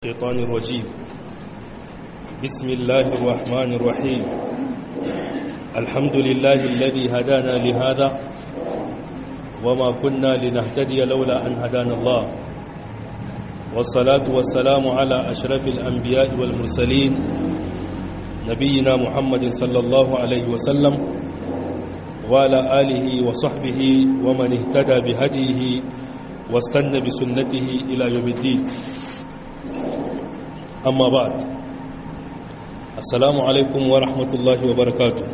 الشيطان الرجيم بسم الله الرحمن الرحيم الحمد لله الذي هدانا لهذا وما كنا لنهتدي لولا أن هدانا الله والصلاة والسلام على أشرف الأنبياء والمرسلين نبينا محمد صلى الله عليه وسلم وعلى آله وصحبه ومن اهتدى بهديه واستنى بسنته إلى يوم الدين أما بعد السلام عليكم ورحمة الله وبركاته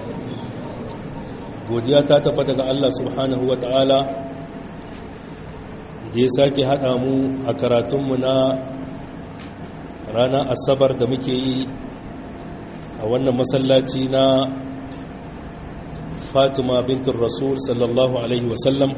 godiya ta tabbata ga Allah subhanahu wa ta'ala da ya sake haɗa mu a karatunmu na ranar asabar da muke yi a wannan masallaci na fatima bintin rasul sallallahu alaihi wasallam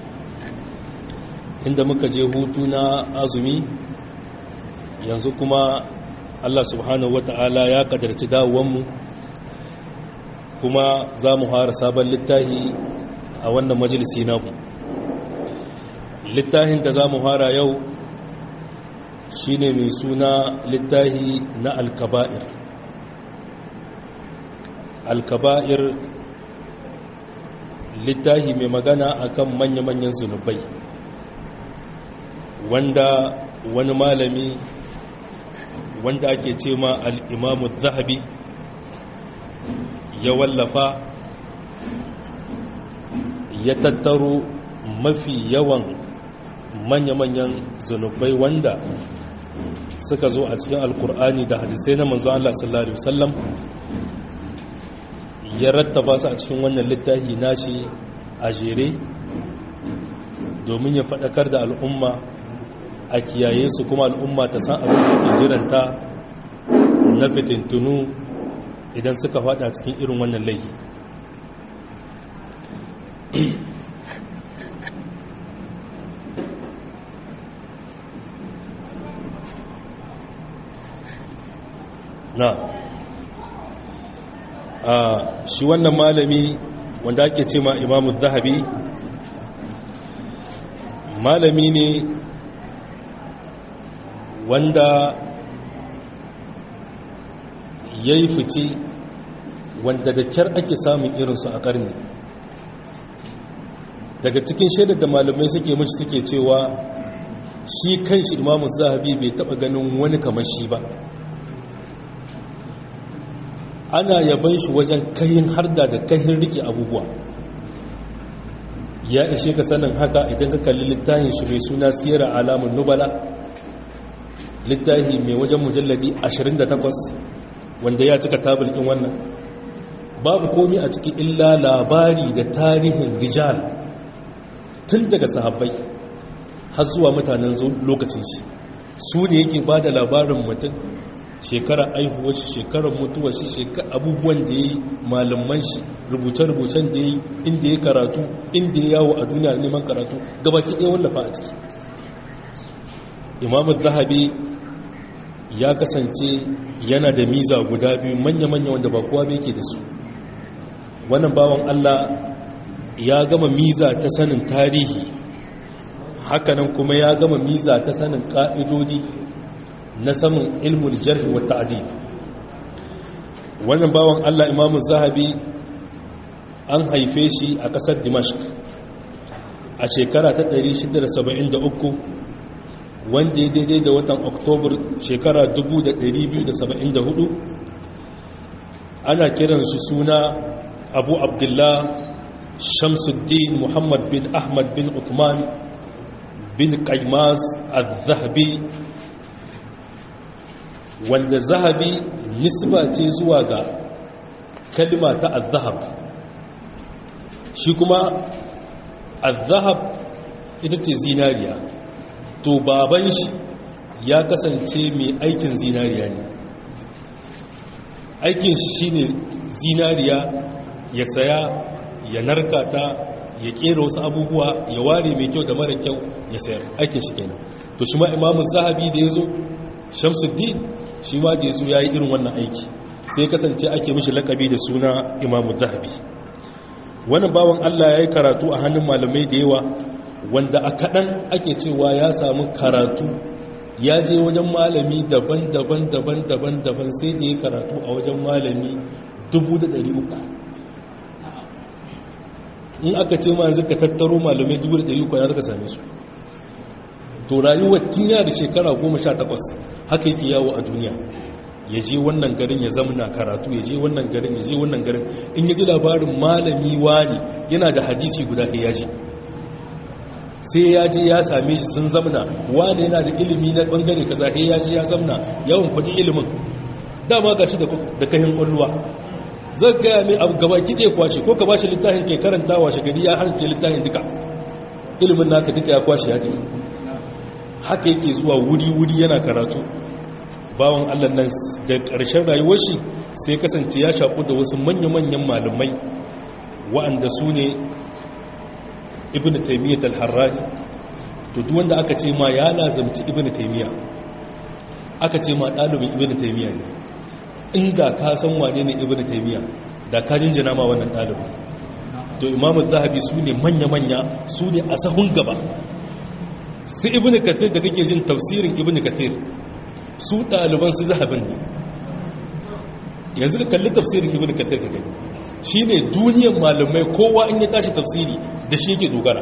inda muka je hutu na azumi yanzu kuma Allah subhanahu wata'ala ya kadarci dawowanmu kuma za mu fara sabon littahi a wannan majalisi namu littahin da za mu fara yau shine mai suna littahi na alkaba'ir alkaba'ir littahi mai magana akan manya-manyan zunubai wanda wani malami wanda ake ce ma al'imamu zahabi ya wallafa ya tattaro mafi yawan manya-manyan zunubai wanda suka zo a cikin alkur'ani da hadisai na manzo Allah sallallahu Alaihi wasallam ya rattaba su a cikin wannan littafi nashi a jere domin ya faɗakar da al'umma a kiyaye su kuma al'umma ta san abin da ke jiranta na fitintunu idan suka fada cikin irin wannan laifi na a shi wannan malami wanda ake ce ma imamu zahabi malami ne wanda ya yi fice wanda da kyar ake samun irinsu a ƙarni daga cikin shaidar da malamai suke mashi suke cewa shi kan shi imamu zahabi bai taɓa ganin wani kamar shi ba ana yaban shi wajen kayin harda da kayin rike abubuwa ya ishe ka sanin haka idan ka kalli littafin shi mai suna siyara alamun nubala littafi mai wajen mujalladi 28 wanda ya cika tabulkin wannan babu komi a ciki illa labari da tarihin rijal tun daga sahabbai har zuwa mutanen lokacin shi su ne yake ba da labarin mutum shekara aihuwar shi shekarar mutuwar shi abubuwan da ya yi malaman shi rubuce-rubucen da ya yi inda ya karatu inda ya yawo a duniya neman karatu gabaki ɗaya wallafa a ciki imamu zahabi ya kasance yana da miza guda biyu manya-manya wanda ba kowa bai ke da su wannan bawan Allah ya gama miza ta sanin tarihi hakanan kuma ya gama miza ta sanin ka'idodi na samun ilmul jarhi wa ta'dil wannan bawan Allah imamu zahabi an haife shi a ƙasar dimashq a shekara ta 673 wanda ya daidai da watan oktobar shekara 1274 ana kiran shi suna abu abdullah shamsuddin muhammad bin ahmad bin uthman bin qaimaz al-zahabi wanda zahabi nisba ce zuwa ga kalma ta al-zahab shi kuma al-zahab ita ce zinariya to baban shi ya kasance mai aikin zinariya ne aikin shi shine zinariya ya saya ya narka ta ya kera wasu abubuwa ya ware mai kyau da mara kyau ya sayar aikin shi kenan to shi ma imamu zahabi da ya zo shamsuddin shi ma da ya zo ya yi irin wannan aiki sai kasance ake mishi lakabi da suna imamu zahabi wani bawan allah ya yi karatu a hannun malamai da yawa wanda a kaɗan ake cewa ya samu karatu ya je wajen malami daban-daban daban-daban daban sai da ya karatu a wajen malami 300 in aka ce ma yanzu ka tattaro malamai 300 ya zaka same su to rayuwar tinya da shekara 18 haka yake yawo a duniya ya je wannan garin ya zamana karatu ya je wannan garin ya je wannan garin in ya ji labarin malami wani yana da hadisi guda ya ji sai ya je ya same shi sun zamana wani yana da ilimi na bangare kaza sai ya je ya zamana yawan kudi ilimin dama ga shi da kahin kwalluwa zai gaya mai abu gaba kike kwashe ko ka ba shi littafin ke karanta washe gari ya harce littafin duka ilimin naka duka ya kwashe ya tafi haka yake zuwa wuri-wuri yana karatu bawan allah nan da ƙarshen rayuwar shi sai kasance ya shaƙu da wasu manya-manyan malamai wa'anda su ne ibn taimiyyat al-harrani to duk wanda aka ce ma ya lazamci ibn taimiyya aka ce ma ɗalibin ibn taimiyya ne inda ka san wane ne ibn taimiyya da ka jinjina ma wannan ɗalibin to imamu zahabi su ne manya-manya su ne a sahun gaba su ibn kathir da kake jin tafsirin ibn kathir su ɗaliban su zahabin ne yanzu ka kalli tafsirin ibn kathir ka gani shi ne duniyan malamai kowa in ya tashi tafsiri da shi yake dogara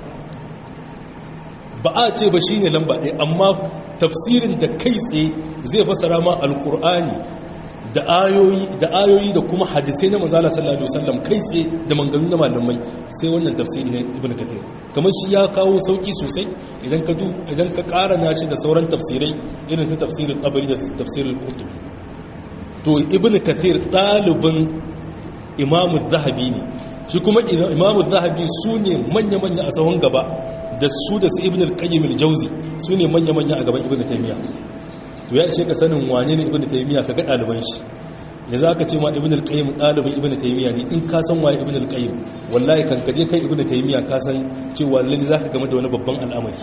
ba a ce ba shi ne lamba ɗaya amma tafsirin da kai tsaye zai fasara ma alkur'ani da ayoyi da kuma hadisai na manzala sallallahu alaihi wasallam kai tsaye da manganu na malamai sai wannan tafsiri na ibn kathir kamar shi ya kawo sauki sosai idan ka idan ka karana shi da sauran tafsirai irin su tafsirin tabari da tafsirin qurtubi to ibn kathir dalibin imamu zahabi ne shi kuma imamu zahabi su ne manya-manya a sahun gaba da su da su ibn al-qayyim al-jawzi su ne manya-manya a gaban ibn taymiya to ya ishe ka sanin wane ne ibn taymiya ka ga ɗaliban shi ya za ka ce ma ibn al-qayyim ɗalibin ibn taymiya ne in ka san waye ibn al-qayyim wallahi kan kaje kai ibn taymiya ka san cewa lalle zaka game da wani babban al'amari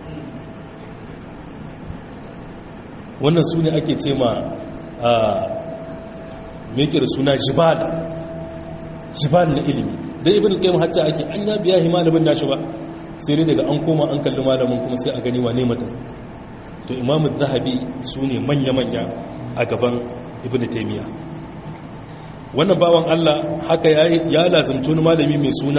wannan su ne ake ce ma a meke da suna jibal jibal na ilimi dan ibn al-qayyim hatta ake an ya biya hi malamin nashi ba sai dai daga an koma an kalli malamin kuma sai a gani wane mutum to imamu zahabi su ne manya-manya a gaban ibn taimiyya wannan bawan allah haka ya lazimci wani malami mai suna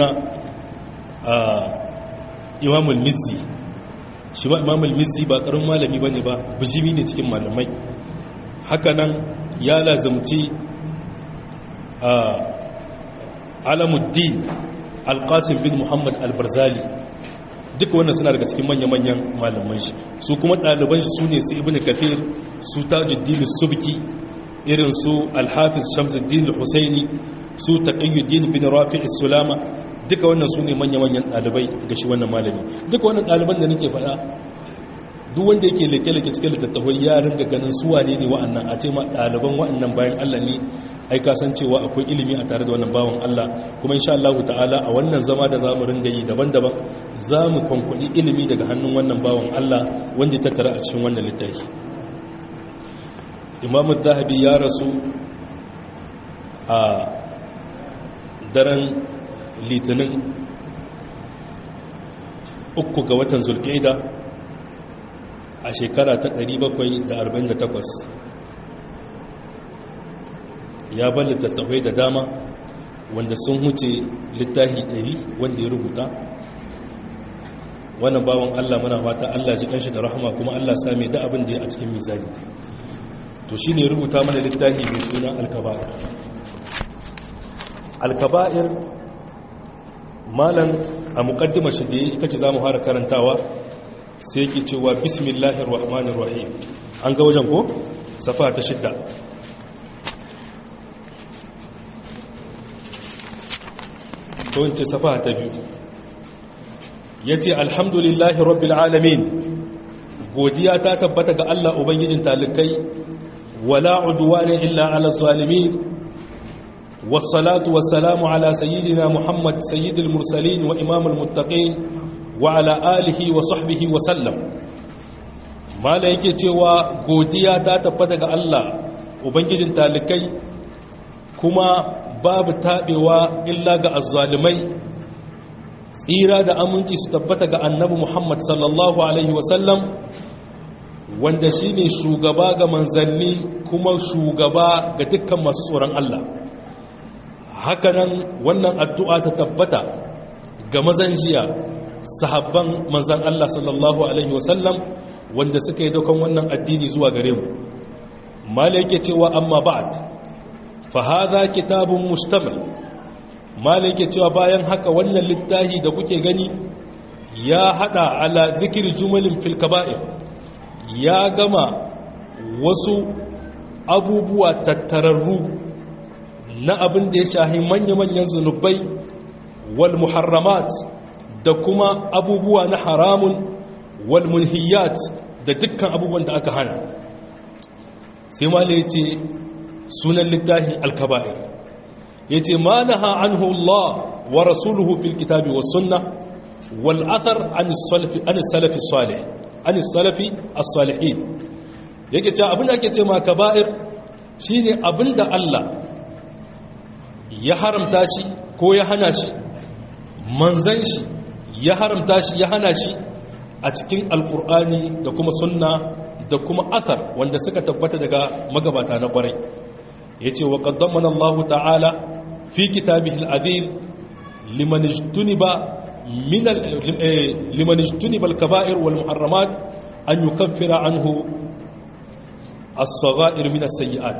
imamul mizzi shi ba imamul mizzi ba karin malami ba ne ba bijimi ne cikin malamai haka nan ya lazimci alamuddin alkasim bin muhammad albarzali duka wannan suna daga cikin manya-manyan malaman shi su kuma ɗaliban shi su ne su ibn kafir su tajuddin subki irin su alhafiz shamsuddin husaini su taqiyuddin bin rafi' sulama duka wannan su ne manya-manyan ɗalibai ga shi wannan malami duka wannan ɗaliban da nake faɗa duk wanda yake leke-leke cikin littattafai ya ringa ganin su wane ne wa'annan a ce ma ɗaliban wa'annan bayan Allah ne ai ka san cewa akwai ilimi a tare da wannan bawan Allah kuma insha Allah ta'ala a wannan zama da zamu ringa yi daban-daban zamu kwankwaɗi ilimi daga hannun wannan bawan Allah wanda ya tattara a cikin wannan littafi Imam Zahabi ya rasu a daren litinin uku ga watan zulqa'ida a shekara ta 748 ya bar littattafai da dama wanda sun huce littafi 100 wanda ya rubuta wannan bawan Allah muna fata Allah ji kanshi da rahama kuma Allah same da abin da ya a cikin mizani to shine ya rubuta mana littafi mai suna al-kaba'ir al-kaba'ir malan a muqaddimar shi da ita ce zamu fara karantawa sai yake cewa bismillahir rahmanir rahim an ga wajen ko safa ta shidda to wance safa ta biyu yace alhamdulillahi rabbil alamin godiya ta tabbata ga Allah ubangijin talikai wala udwana illa ala zalimin wassalatu wassalamu ala sayyidina muhammad sayyidil mursalin wa imamul muttaqin wa ala alihi wa sahbihi wa sallam mala yake cewa godiya ta tabbata ga Allah ubangijin talikai kuma babu tabewa illa ga azzalimai tsira da aminci su tabbata ga annabi Muhammad sallallahu alaihi wa sallam wanda shine shugaba ga manzanni kuma shugaba ga dukkan masu tsoron Allah hakanan wannan addu'a ta tabbata ga mazan jiya sahabban manzan Allah sallallahu alaihi wasallam wanda suka yi daukan wannan addini zuwa gare mu mala yake cewa amma ba'd fa hadha kitabun mushtamal mala yake cewa bayan haka wannan littafi da kuke gani ya hada ala dhikr jumalin fil kaba'ir ya gama wasu abubuwa tattararru na abin da ya shahi manya-manyan zunubai wal muharramat da kuma abubuwa na haramun wal munhiyat da dukkan abubuwan da aka hana sai ma ya ce sunan littafin alkaba'ir ya ce ma na anhu Allah wa rasuluhu fil kitabi wa sunna wal athar an salafi salih an salafi as-salihin yake cewa abin da ake ce ma kaba'ir shine abin da Allah ya haramta shi ko ya hana shi manzan shi ya haramta shi ya hana shi a cikin alkur'ani da kuma sunna da kuma athar wanda suka tabbata daga magabata na kwarai ya ce wa ƙaddamana Allah ta'ala fi kitabihil azim liman ijtuniba min liman ijtuniba al-kaba'ir wal muharramat an yukaffira anhu as-sagha'ir min as-sayyi'at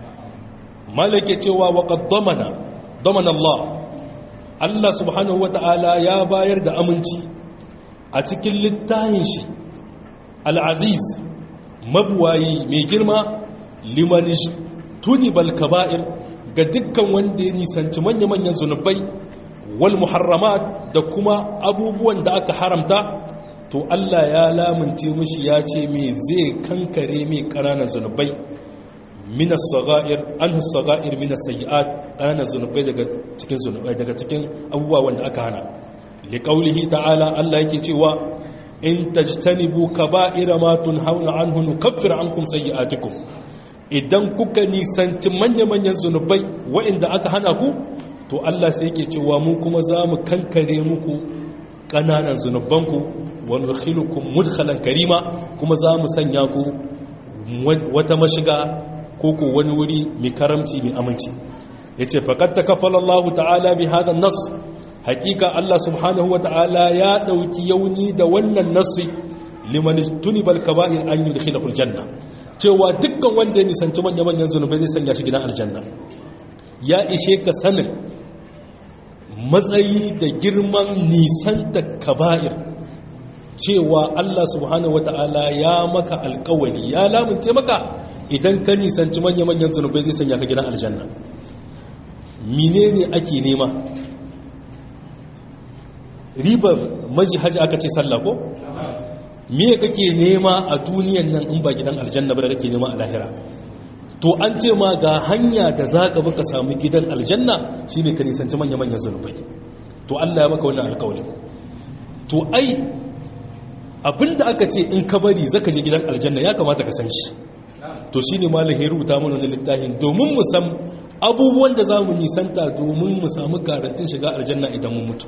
malake cewa wa qaddamana damana Allah Allah subhanahu wata'ala ya bayar da aminci a cikin littafin shi al-aziz mabuwayi mai girma liman tunibal kaba'ir ga dukkan wanda ya nisanci manya-manyan zunubai wal muharramat da kuma abubuwan da aka haramta to Allah ya lamunce mushi ya ce me zai kankare mai ƙananan zunubai minas saga'ir anhu saga'ir minas sayyi'at ƙananan zunubai daga cikin zunubai daga cikin abubuwa wanda aka hana li qaulihi ta'ala Allah yake cewa in tajtanibu kaba'ira ma tunhauna anhu nukaffir ankum sayyi'atikum idan kuka nisanci manya-manyan zunubai waɗanda aka hana ku to Allah sai yake cewa mu kuma za mu kankare muku ƙananan zunubanku wani rikilukun mudkhalan karima kuma za mu sanya ku wata mashiga ko ko wani wuri mai karamci mai aminci ya ce faƙad ta kafala Allah ta'ala bi hadan nas hakika Allah subhanahu wa ta'ala ya ɗauki yauni da wannan nasi liman tunibal kaba'ir an yi da janna cewa dukkan wanda ya nisanci manya-manyan zunubai zai sanya shi gidan aljanna ya ishe ka sanin matsayi da girman nisanta kaba'ir cewa Allah subhanahu wata'ala ya maka alkawali ya lamunce maka idan ka nisanci manya-manyan zunubai zai sanya ka gidan aljanna menene ake nema ribar maji hajji aka ce sallah ko me kake nema a duniyan nan in ba gidan aljanna ba da kake nema a lahira to an ce ma ga hanya da za ka baka sami gidan aljanna shine ka nisanci manya-manyan zunubai to Allah ya maka wannan alkawali to ai abinda aka ce in ka bari zaka je gidan aljanna ya kamata ka san shi to shine malam ya rubuta mana wannan littafin domin mu san abubuwan da zamu nisanta domin mu samu garantin shiga aljanna idan mun mutu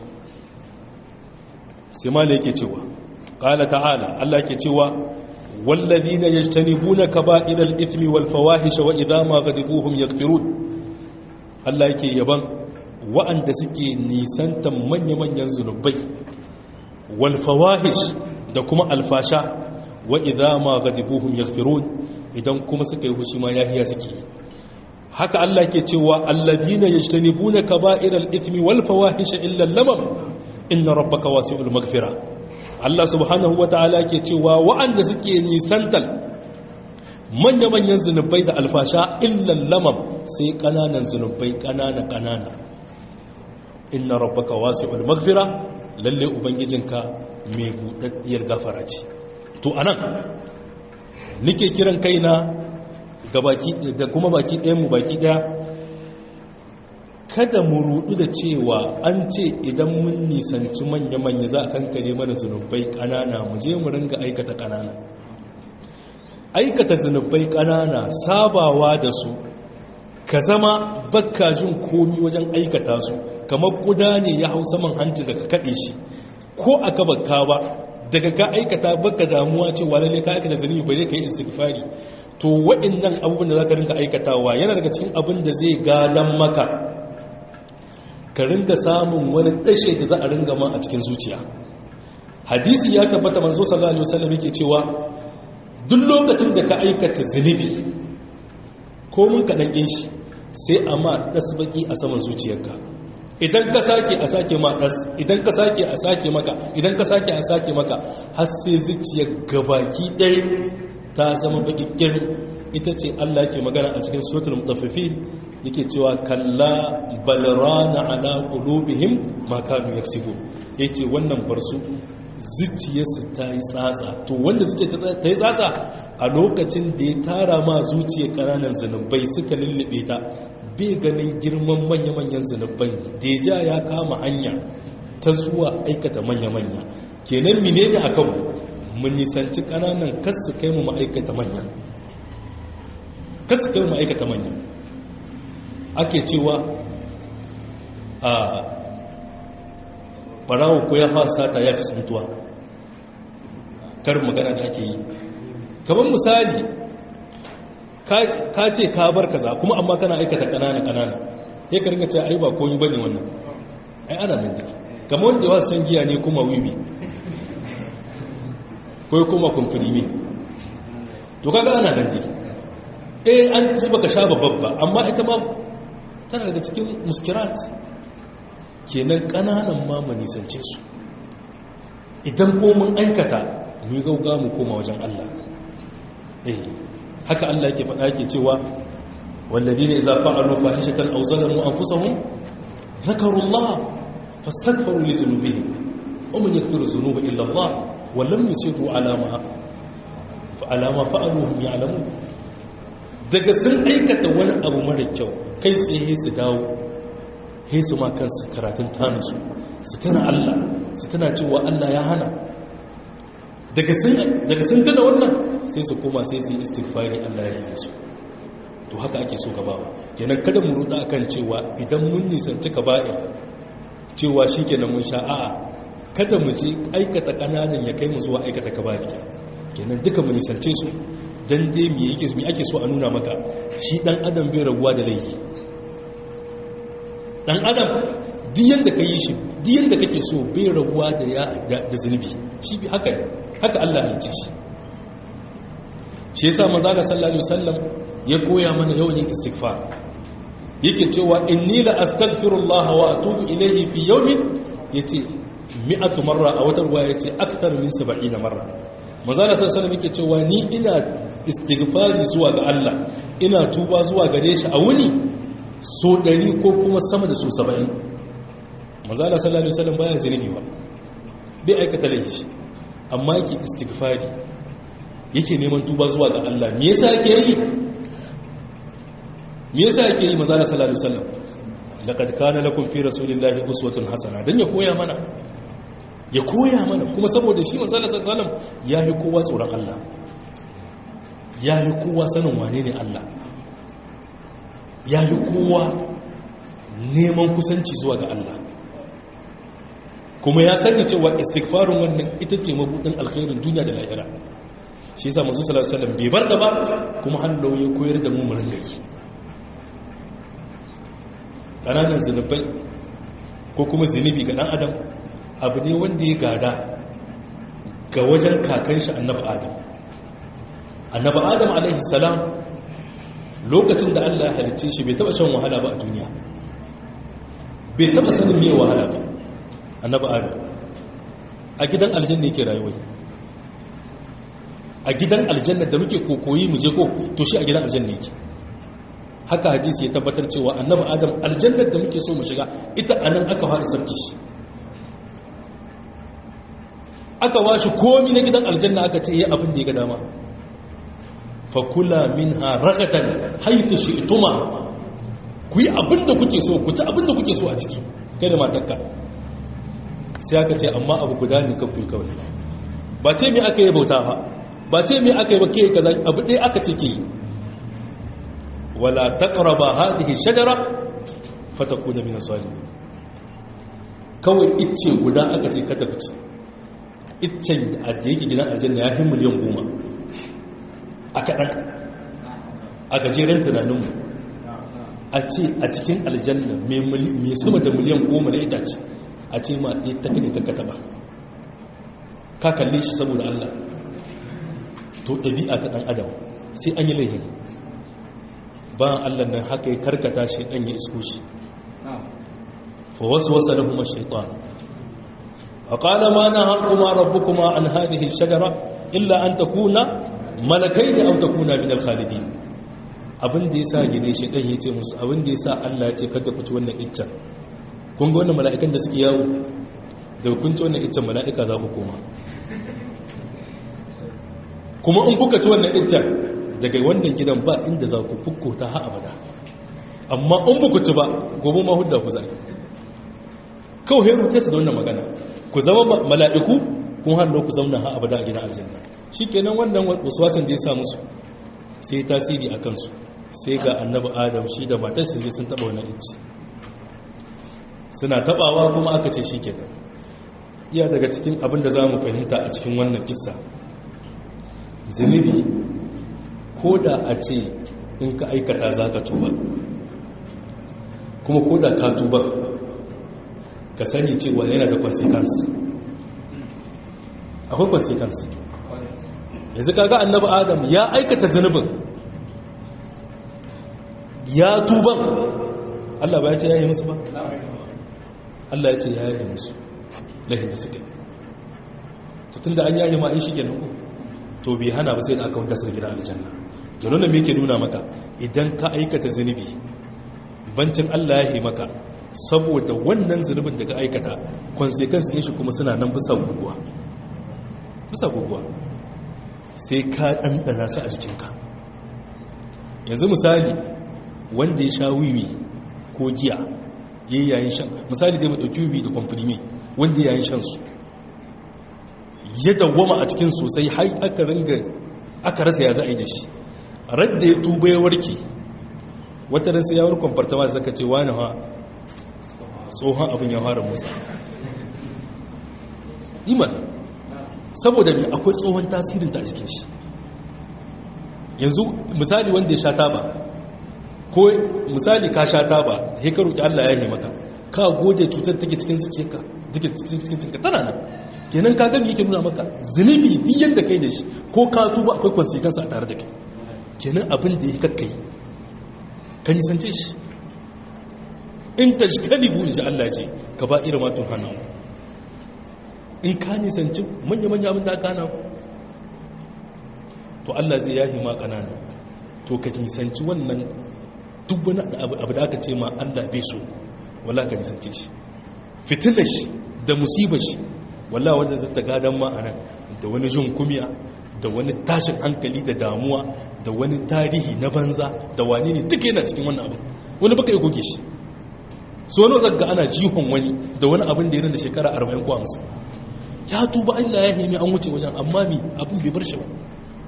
sai malam yake cewa qala ta'ala Allah yake cewa والذين يجتنبون كبائر الإثم والفواحش وإذا ما غضبوهم يغفرون Allah yake yaban wa'anda suke nisantan manya-manyan zunubai wal fawahish da kuma alfasha wa idza ma ghadibuhum yaghfirun idan kuma suka yi hushi ma yahiya suke haka Allah yake cewa alladhina yajtanibuna kaba'iral ithmi wal fawahish illa lamam inna rabbaka wasi'ul maghfirah Allah subhanahu wa ta'ala ke cewa wa'anda suke nisantal manya-manyan zunubai da alfasha illan lamam sai ƙananan zunubai ƙanana-ƙanana inna rabbaka wasi'ul maghfira lalle ubangijinka mai buɗaɗɗiyar gafara ce to anan nike kiran kaina ga baki da kuma baki ɗayan mu baki ɗaya kada mu rudu da cewa an ce idan mun nisanci manya-manya za a kankare mana zunubai ƙanana mu je mu ringa aikata ƙanana aikata zunubai ƙanana sabawa da su ka zama bakka jin komi wajen aikata su kamar kuda ne ya hau saman hanci da ka kaɗe shi ko aka bakka ba daga ka aikata baka damuwa cewa lalle ka aikata zunubi ba zai kai istighfari to waɗannan abubuwan da zaka rinka aikatawa yana daga cikin abin da zai gadan maka ka ringa samun wani dashe da za a ringa ma a cikin zuciya hadisi ya tabbata manzo sallallahu alaihi wasallam yake cewa duk lokacin da ka aikata zunubi ko mun kaɗan ɗin shi sai a ma ɗasbaki a saman zuciyarka idan ka sake a sake ma ɗas idan ka sake a sake maka idan ka sake a sake maka har sai zuciyar gabaki ɗaya ta zama baƙiƙƙin ita ce Allah ke magana a cikin suratul mutaffifi yake cewa kalla balrana ala qulubihim ma kanu yaksubu yace wannan barsu zuciyarsu ta yi tsatsa to wanda zuciya ta yi tsatsa a lokacin da ya tara ma zuciya ƙananan zunubai suka lullube ta bai ganin girman manya-manyan zunubai deja ya kama hanya ta zuwa aikata manya-manya kenan mine ne a kanmu mu nisanci ƙananan kasu kai mu ma'aikata manya kasu kai mu ma'aikata manya ake cewa a barawo ko ya fasa ta ya ci tsuntuwa kar magana da ake yi kamar misali ka ce ka bar kaza kuma amma kana aikata kanana kanana ya ka ringa ce ai ba koyi bane wannan ai ana nan dai kamar wanda wasu shan giya ne kuma wiwi ko kuma kumfuri to kaga ana nan dai eh an ji baka sha babba amma ita ma tana daga cikin muskirat kenan kananan ma mu nisance su idan ko mun aikata mu gauga mu koma wajen Allah eh haka Allah yake faɗa yake cewa walladina idza fa'alu fahishatan aw zalamu anfusahum dhakaru Allah fastaghfiru li dhunubihim wa man yaghfiru dhunuba illa Allah wa lam yusiru ala ma ala ma fa'alu hum ya'lamun daga sun aikata wani abu mara kyau kai tsaye su dawo sai su ma kansu karatun tanusu su tana Allah su tana cewa Allah ya hana daga sun tana wannan sai su koma sai su yi istighfari Allah ya yi su to haka ake so gabawa kenan kada mu ruda akan cewa idan mun nisanci kaba'ir cewa shi kenan mun sha a'a kada mu je aikata kananan ya kai mu zuwa aikata kaba'ir kenan duka mu nisance su dan dai me yake me ake so a nuna maka shi dan adam bai rabuwa da laifi dan adam diyan da ka yi shi diyan da kake so bai rabuwa da ya da zunubi shi bi haka haka Allah ya halice shi shi yasa manzo ga sallallahu alaihi wasallam ya koya mana yawan istighfar yake cewa inni la astaghfirullah wa atubu ilayhi fi yawmin yace mi'atu marra a wata ruwa yace akthar min 70 marra manzo ga sallallahu alaihi wasallam yake cewa ni ina istighfari zuwa ga Allah ina tuba zuwa gare shi a wuni so ɗari ko kuma sama da so saba'in mazala sallallahu alaihi wasallam baya zunubi ba bai aikata laifi amma yake istighfari yake neman tuba zuwa ga Allah me yasa yake yi me yasa yake yi mazala sallallahu alaihi wasallam laqad kana lakum fi rasulillahi uswatun hasana dan ya koya mana ya koya mana kuma saboda shi mazala sallallahu alaihi wasallam yayi kowa tsoron Allah yayi kowa sanin wane ne Allah ya yi kowa neman kusanci zuwa ga Allah kuma ya sani cewa istighfarin wannan ita ce mabudin alkhairin duniya da lahira shi yasa manzo sallallahu alaihi wasallam bai bar da ba kuma hallau ya koyar da mu mu ringa yi kananan zinubai ko kuma zinubi ga dan adam abu ne wanda ya gada ga wajen kakan shi annabi adam annabi adam alaihi salam lokacin da Allah ya halicce shi bai taba shan wahala ba a duniya bai taba sanin me wahala ba annabi adam a gidan aljanna yake rayuwa a gidan aljanna da muke kokoyi mu je ko to shi a gidan aljanna yake haka hadisi ya tabbatar cewa annabi adam aljannar da muke so mu shiga ita anan aka fara sarki shi aka washi komi na gidan aljanna aka ce yi abin da ya ga dama fakula min ha ragadan haithu shi ituma ku yi abin da kuke so ku ci abin da kuke so a ciki kai da matakka sai aka ce amma abu guda ne kan kuyi kawai ba ce mai aka yi bauta ba ba ce mai aka yi ba ke kaza abu ɗaya aka ce ke yi wala taqraba hadhihi shajara fatakuna min as-salimin kawai icce guda aka ce ka tafi iccen da yake gidan aljanna ya fi miliyan goma a kaɗan a gajeren tunaninmu a ce a cikin aljanna mai sama da miliyan goma na itace a ce ma ɗaya ta kane kakata ba ka kalle shi saboda allah to ɗabi'a ta ɗan adam sai an yi laihin bayan allah nan haka ya karkata shi ɗan ya isko shi fa wasu wasa na kuma shaitan a ƙala ma na hankuma rabu kuma an hadihin shagara illa an ta kuna malakai da an ta kuna min alkhalidi abin da ya sa gine shi ɗan ya ce musu abin da ya sa allah ce kada ku ci wannan iccen kun ga wannan mala'ikan da suke yawo da kun ci wannan iccen mala'ika za ku koma kuma in kuka ci wannan iccen daga wannan gidan ba inda za ku fukkota ha abada amma in buku ci ba gobe ma hudda ku zai kawai heru ta su da wannan magana ku zama mala'iku kun hannu ku zauna ha abada a gidan aljanna shi kenan wannan wasan da ya sa musu sai tasiri a kansu sai ga annabi adam shi da matar sun sun taba wannan icci suna tabawa kuma aka ce shi kenan iya daga cikin abin da za mu fahimta a cikin wannan kisa zunubi ko da a ce in ka aikata za ka tuba kuma ko da ka tuba ka sani cewa yana da consequence akwai consequence yanzu kaga annabi adam ya aikata zunubin ya tuban Allah ba ya ce ya yi musu ba Allah ya ce ya yi musu lahin da suke tun da an yayi ma in shi ke nan to bai hana ba sai da aka wuta su gidan aljanna ke nuna me ke nuna maka idan ka aikata zunubi bancin Allah ya yi maka saboda wannan zunubin da ka aikata consequence ɗin shi kuma suna nan bisa guguwa bisa guguwa sai ka ɗanɗana su a jikinka yanzu misali wanda ya sha wiwi ko giya ya yi yayin shan misali dai maɗauki wiwi da kwamfani wanda ya yayin shan su ya dawwama a cikin sosai har aka ringa aka rasa ya za a yi da shi radda ya tuba ya warke wata ran sai ya warkon fartama zaka ce wani ha tsohon abin ya fara musa iman saboda ne akwai tsohon tasirin ta a cikin shi yanzu misali wanda ya sha taba ko misali ka sha taba sai ka roki Allah ya yi maka ka gode cutar take cikin zuciyarka take cikin cikin tana nan kenan ka gani yake nuna maka zunubi duk yanda kai da shi ko ka tuba akwai consequence a tare da kai kenan abin da ya kakkai ka nisance shi in ta jikalibu in ji Allah ce ka ba irin matun hana in ka nisanci manya-manya abin da aka hana to Allah zai yahi ma ƙanana to ka nisanci wannan duk wani abu da aka ce ma Allah bai so wala ka nisance shi fitilar shi da musibar shi walla wanda zai ta gadon ma'ana da wani jin kumiya da wani tashin hankali da damuwa da wani tarihi na banza da wani ne duka yana cikin wannan abin wani baka yi goge shi so wani zagga ana jihon wani da wani abin da yana da shekara 40 ko 50 ya tuba Allah ya nemi an wuce wajen amma mi abin bai bar shi ba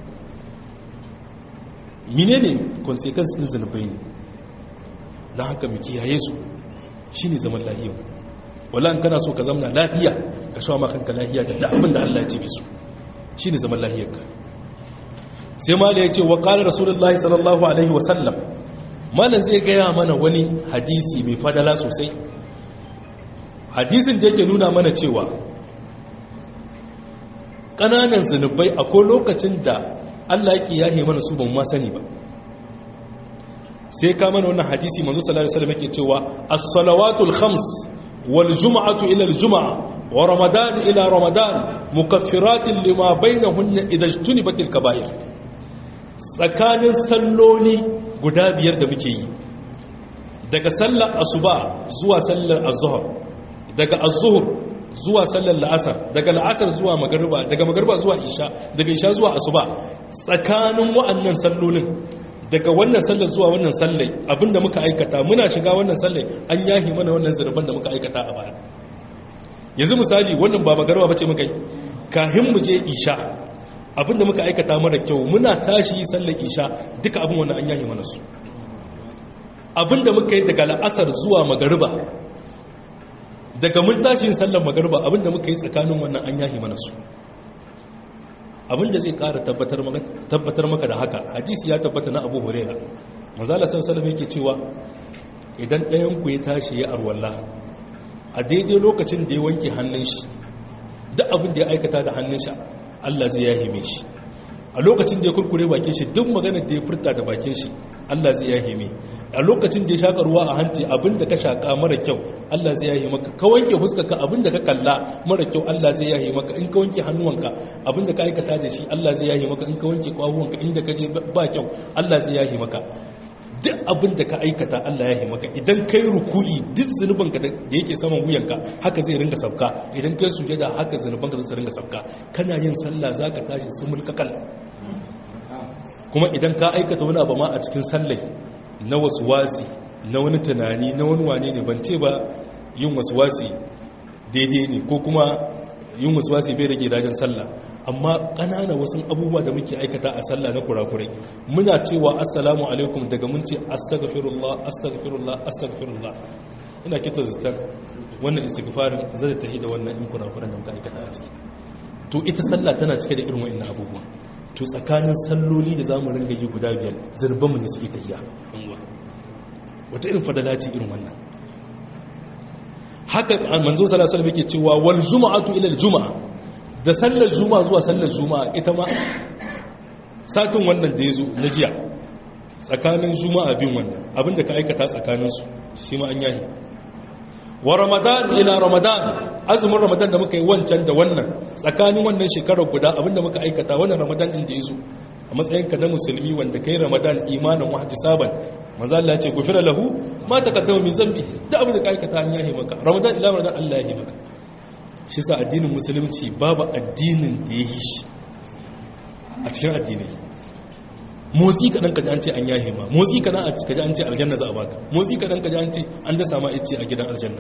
mine ne consequence din zunubai ne na haka mu kiyaye su shine zaman lafiya wala in kana so ka zama lafiya ka shawo ma kanka lafiya da abin da Allah ya ce bisu shi ne zaman lahiyarka sai mala ya ce wa ƙalar rasulullah sallallahu alaihi wasallam malam zai gaya mana wani hadisi mai fadala sosai hadisin da yake nuna mana cewa ƙananan zunubai akwai lokacin da allah yake yahe mana su ban ma sani ba sai ka mana wannan hadisi manzo sallallahu alaihi wasallam yake cewa as-salawatul khams wal jum'atu ila al-jum'a ورمضان إلى رمضان مكفرات لما بينهن إذا اجتنبت الكبائر tsakanin salloli guda biyar da muke yi daga sallar asuba zuwa sallar azhar daga azhur zuwa sallar la'asar daga la'asar zuwa magariba daga magariba zuwa isha daga isha zuwa asuba tsakanin wa'annan sallolin daga wannan sallar zuwa wannan sallai abinda muka aikata muna shiga wannan sallai an yahi mana wannan zurban da muka aikata a baya yanzu misali wannan ba magarba bace muka yi kahin mu je isha abinda muka aikata mara kyau muna tashi sallar isha duka abin wannan an yaye mana su abinda muka yi daga la'asar zuwa magariba daga mun tashin sallar magarba abinda muka yi tsakanin wannan an yahi mana su abinda zai kara tabbatar maka da haka hadisi ya tabbata na abu huraira mazala sallallahu yake cewa idan ɗayan ku ya tashi ya arwalla a daidai lokacin da ya wanke hannun shi duk abin da ya aikata da hannun shi Allah zai yahime shi a lokacin da ya kurkure bakin shi duk maganar da ya furta da bakin shi Allah zai yahime a lokacin da ya shaka ruwa a hanci abin da ka shaka mara kyau Allah zai yahi maka ka wanke huskarka abin da ka kalla mara kyau Allah zai yahi maka in ka wanke hannuwanka abin da ka aikata da shi Allah zai yahi maka in ka wanke kwahuwanka inda ka je ba kyau Allah zai yahi maka duk abin da ka aikata Allah ya yi maka idan kai ruku'i duk zunubanka da yake saman wuyanka haka zai ringa sabka idan kai sujada haka zunubanka zai ringa sabka kana yin sallah zaka tashi sumul kakal kuma idan ka aikata wani abu ma a cikin sallai na wasi na wani tunani na wani wane ne ban ce ba yin wasi daidai ne ko kuma yin wasi bai rage dajin sallah amma ƙanana wasu abubuwa da muke aikata a sallah na kurakurai muna cewa assalamu alaikum daga mun ce astaghfirullah astaghfirullah astaghfirullah ina kita zitar wannan istighfarin zai tahi da wannan in kurakuran da muka aikata a ciki to ita sallah tana cike da irin wa'annan abubuwa to tsakanin salloli da zamu ringa yi guda biyar zurban mu ne suke tahiya wata irin fadala ce irin wannan haka manzo sallallahu alaihi wasallam yake cewa wal juma'atu ila al juma'a da sallar juma'a zuwa sallar juma'a ita ma satin wannan da yazo na jiya tsakanin juma'a bin wannan abinda ka aikata tsakanin su shi ma an yahi wa ramadan ila ramadan azumin ramadan da muka yi wancan da wannan tsakanin wannan shekarar guda abinda muka aikata wannan ramadan din da yazo a matsayinka na musulmi wanda kai ramadan imanin wa ihtisaban manzo Allah ya ce gufira lahu ma taqaddama min zambi da abin da ka aikata an yahi maka ramadan ila ramadan Allah ya yi maka shi sa addinin musulunci babu addinin da ya yi shi a cikin addinai motsi kaɗan kaji an ce an yahe ma motsi kaɗan kaji an ce aljanna za a baka motsi kaɗan kaji an ce an dasa ma ice a gidan aljanna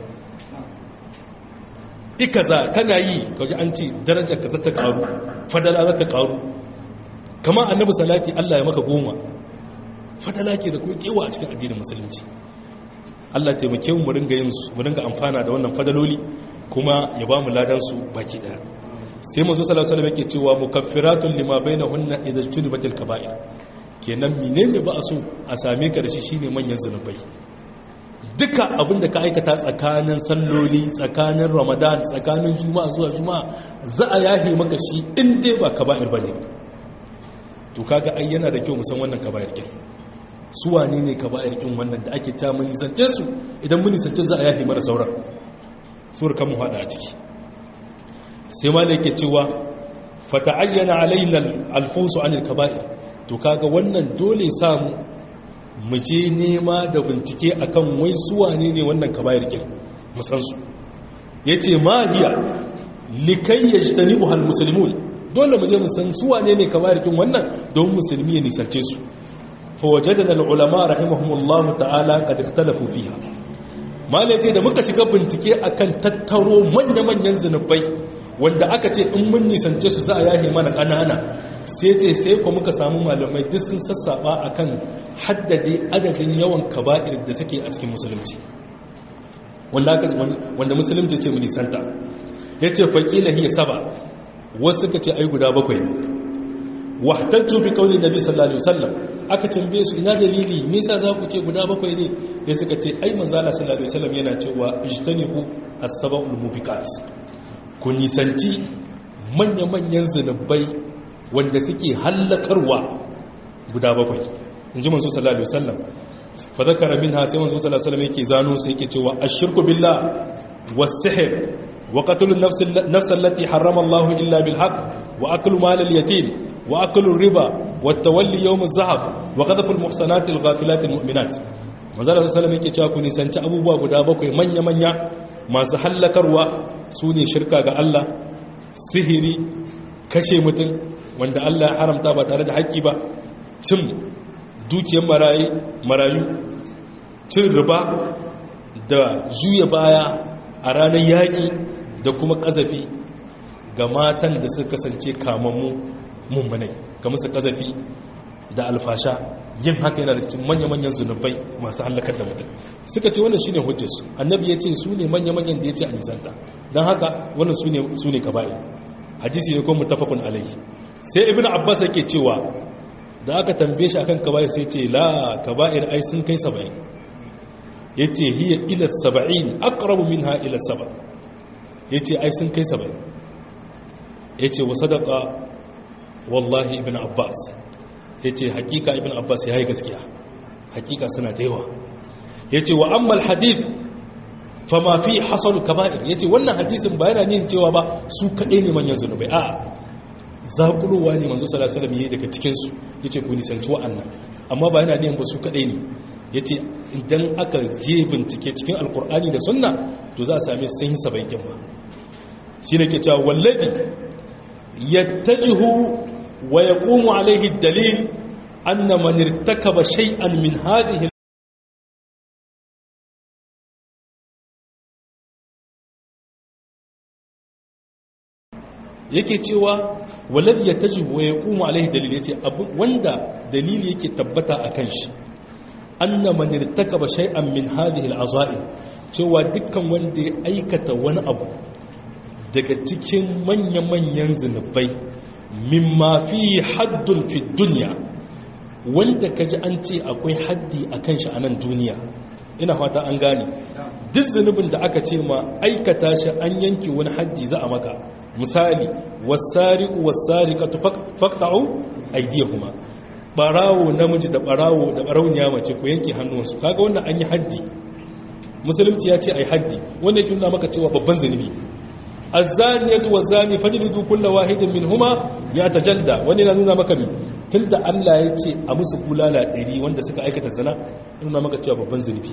ika za kana yi kaji an ce darajar ka zata karu fadala zata karu kama annabi salati Allah ya maka goma fadala ke da kuma kewa a cikin addinin musulunci Allah taimake mu ringa yin su mu ringa amfana da wannan fadaloli kuma ya ba mu ladan su baki daya sai manzo sallallahu alaihi wasallam yake cewa mukaffiratun lima bainahunna idza junibatil kaba'ir kenan menene ba a so a same ka da shi shine manyan zunubai duka abin da ka aikata tsakanin salloli tsakanin ramadan tsakanin juma'a zuwa juma'a za a yahe maka shi in dai ba kaba'ir bane to kaga ai yana da kyau mu san wannan kaba'ir kin su wane ne kaba'ir kin wannan da ake ta mun nisance su idan mun nisance za a yahe mara sauran sur kan mu hada a ciki sai ma yake cewa fata'ayyana alaina alfusu anil kaba'ir to kaga wannan dole samu mu je nema da bincike akan wai su wane ne wannan kaba'ir kin mu san su yace ma hiya likai yajtanibu hal muslimun dole mu je mu san su wane ne kaba'ir kin wannan don musulmi ya nisance su fa wajadana al ulama rahimahumullahu ta'ala qad ikhtalafu fiha malaje da muka shiga bincike akan tattaro manya-manyan zinubai wanda aka ce in mun nisance su za a yahe mana ƙanana sai ce sai ku muka samu malamai duk sun sassaba akan haddade adadin yawan kaba'ir da suke a cikin musulunci wanda musulunci ce mu nisanta ya ce faƙila hiya saba wasu suka ce ai guda bakwai wahtajju bi qawli nabi sallallahu alaihi wasallam aka tambaye su ina dalili me yasa za ku ce guda bakwai ne sai suka ce ai manzo Allah sallallahu alaihi wasallam yana cewa ijtanibu as-sab'ul mubiqat ku nisanci manya-manyan zunubai wanda suke hallakarwa guda bakwai in ji manzo sallallahu alaihi wasallam fa zakara minha sai manzo sallallahu alaihi wasallam yake zano sai yake cewa ashirku billah was-sihr wa qatl an-nafs allati harrama Allah illa bil haqq wa aklu mal al-yatim wa aklu riba wa tawalli yawm az-zahab wa qadhfu al-muhsanat al-ghafilat al-mu'minat manzo sallallahu alaihi wasallam yake cewa ku nisanci abubuwa guda bakwai manya-manya masu hallakarwa su ne shirka ga Allah sihiri kashe mutum wanda Allah ya haramta ba tare da haƙƙi ba cin dukiyar marayu cin riba da juya baya a ranar yaƙi da kuma ƙazafi ga matan da suka kasance kamammu mummunai ga musu ƙazafi da alfasha yin haka yana da cikin manya-manyan zunubai masu halakar da mutum suka ce wannan shine hujjarsu annabi ya ce su ne manya-manyan da ya ce a nisanta don haka wannan su ne kaba'i hadisi ne kuma mutafakun alaihi sai ibn abbas yake cewa da aka tambaye shi akan kaba'ir sai ce la kaba'ir ai sun kai saba'in yace hiya ila saba'in aqrabu minha ila saba yace ai sun kai saba'in yace wa sadaqa wallahi ibn abbas yace hakika ibn abbas yayi gaskiya hakika suna da yawa yace wa amma al hadith fama fi hasal kaba'ir yace wannan hadisin ba yana nin cewa ba su kadai ne manyan zunubai a'a zaƙulowa ne manzo sallallahu alaihi wasallam yayi daga cikin su yace ku nisanci wa'annan amma ba yana nin ba su kadai ne yace idan aka je bincike cikin alqur'ani da sunna to za a same su sun yi sabai kin ba shine ke cewa wallahi yattajihu wa yaqumu alaihi dalil anna man irtakaba shay'an min hadhihi yake cewa walad ya taji wa ya kuma alaihi dalil yace wanda dalili yake tabbata akan shi anna man irtakaba shay'an min hadhihi al'azaim cewa dukkan wanda ya aikata wani abu daga cikin manya-manyan zinubai mimma fi haddun fi dunya wanda kaji an ce akwai haddi akan shi a nan duniya ina fata an gane duk zunubin da aka ce ma aikata shi an yanke wani haddi za a maka misali wasariqu wasariqatu faqta'u aydiyahuma barawo namiji da barawo da barauniya mace ku yanke hannuwansu kaga wannan an yi haddi musulunci ya ce ai haddi wanda yake nuna maka cewa babban zunubi az-zaniyatu waz-zani fajlidu kulla wahidin minhuma mi'ata jalda wani na nuna maka mi tunda Allah ya ce a musu bulala ɗari wanda suka aikata zina nuna maka cewa babban zunubi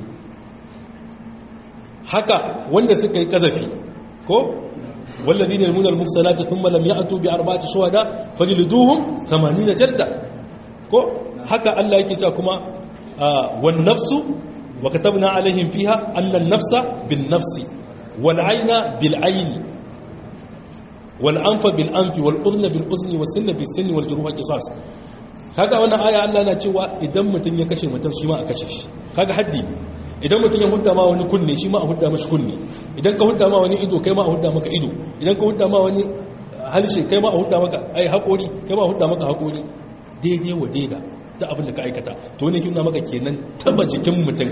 haka wanda suka yi kazafi ko والذين يرمون المحصنات ثم لم يأتوا بأربعة شهداء فجلدوهم ثمانين جلدة ko haka Allah yake cewa kuma wan nafsu wa katabna alaihim fiha anna an-nafsa bin nafsi wal ayna bil ayni wal anfa bil anfi wal udhna bil udhni was sinna bis sinni wal juruha qisas kaga wannan aya Allah na cewa idan mutun ya kashe mutun shi ma a kashe shi kaga haddi idan mutum ya hudda ma wani kunne shi ma a hudda mashi kunne idan ka hudda ma wani ido kai ma a hudda maka ido idan ka hudda ma wani halshe kai ma a hudda maka ai haƙori kai ma a hudda maka haƙori daidai wa daida da abin da ka aikata to wani kina maka kenan taba jikin mutum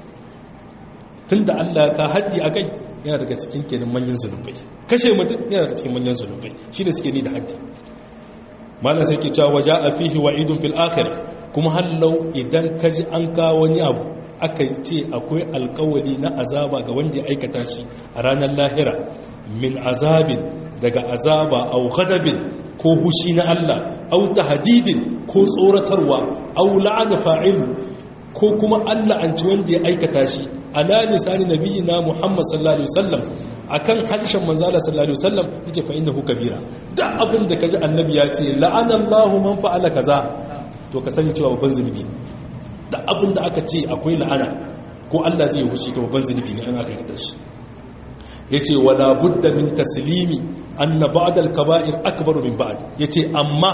tun da Allah ka haddi a kai yana daga cikin kenan manyan zunubai kashe mutum yana daga cikin manyan zunubai shi da suke ni da haddi malam sai ke cewa waja a fihi wa idun fil akhir kuma hallau idan ka ji an kawo wani abu aka ce akwai alkawali na azaba ga wanda ya aikata shi a ranar lahira min azabin daga azaba au ghadabin ko hushi na Allah au tahdidin ko tsoratarwa au la'ana fa'ilu ko kuma Allah an ci wanda ya aikata shi ala lisani nabiyina Muhammad sallallahu alaihi wasallam akan harshen manzo Allah sallallahu alaihi wasallam yace fa innahu kabira da abin da kaji annabi ya ce la'ana Allahu man fa'ala kaza to ka sani cewa babban zunubi da abin da aka ce akwai la'ana ko Allah zai huce ta babban zunubi ne an aka aikata shi yace wala budda min taslimi anna ba'd al-kaba'ir akbaru min ba'd yace amma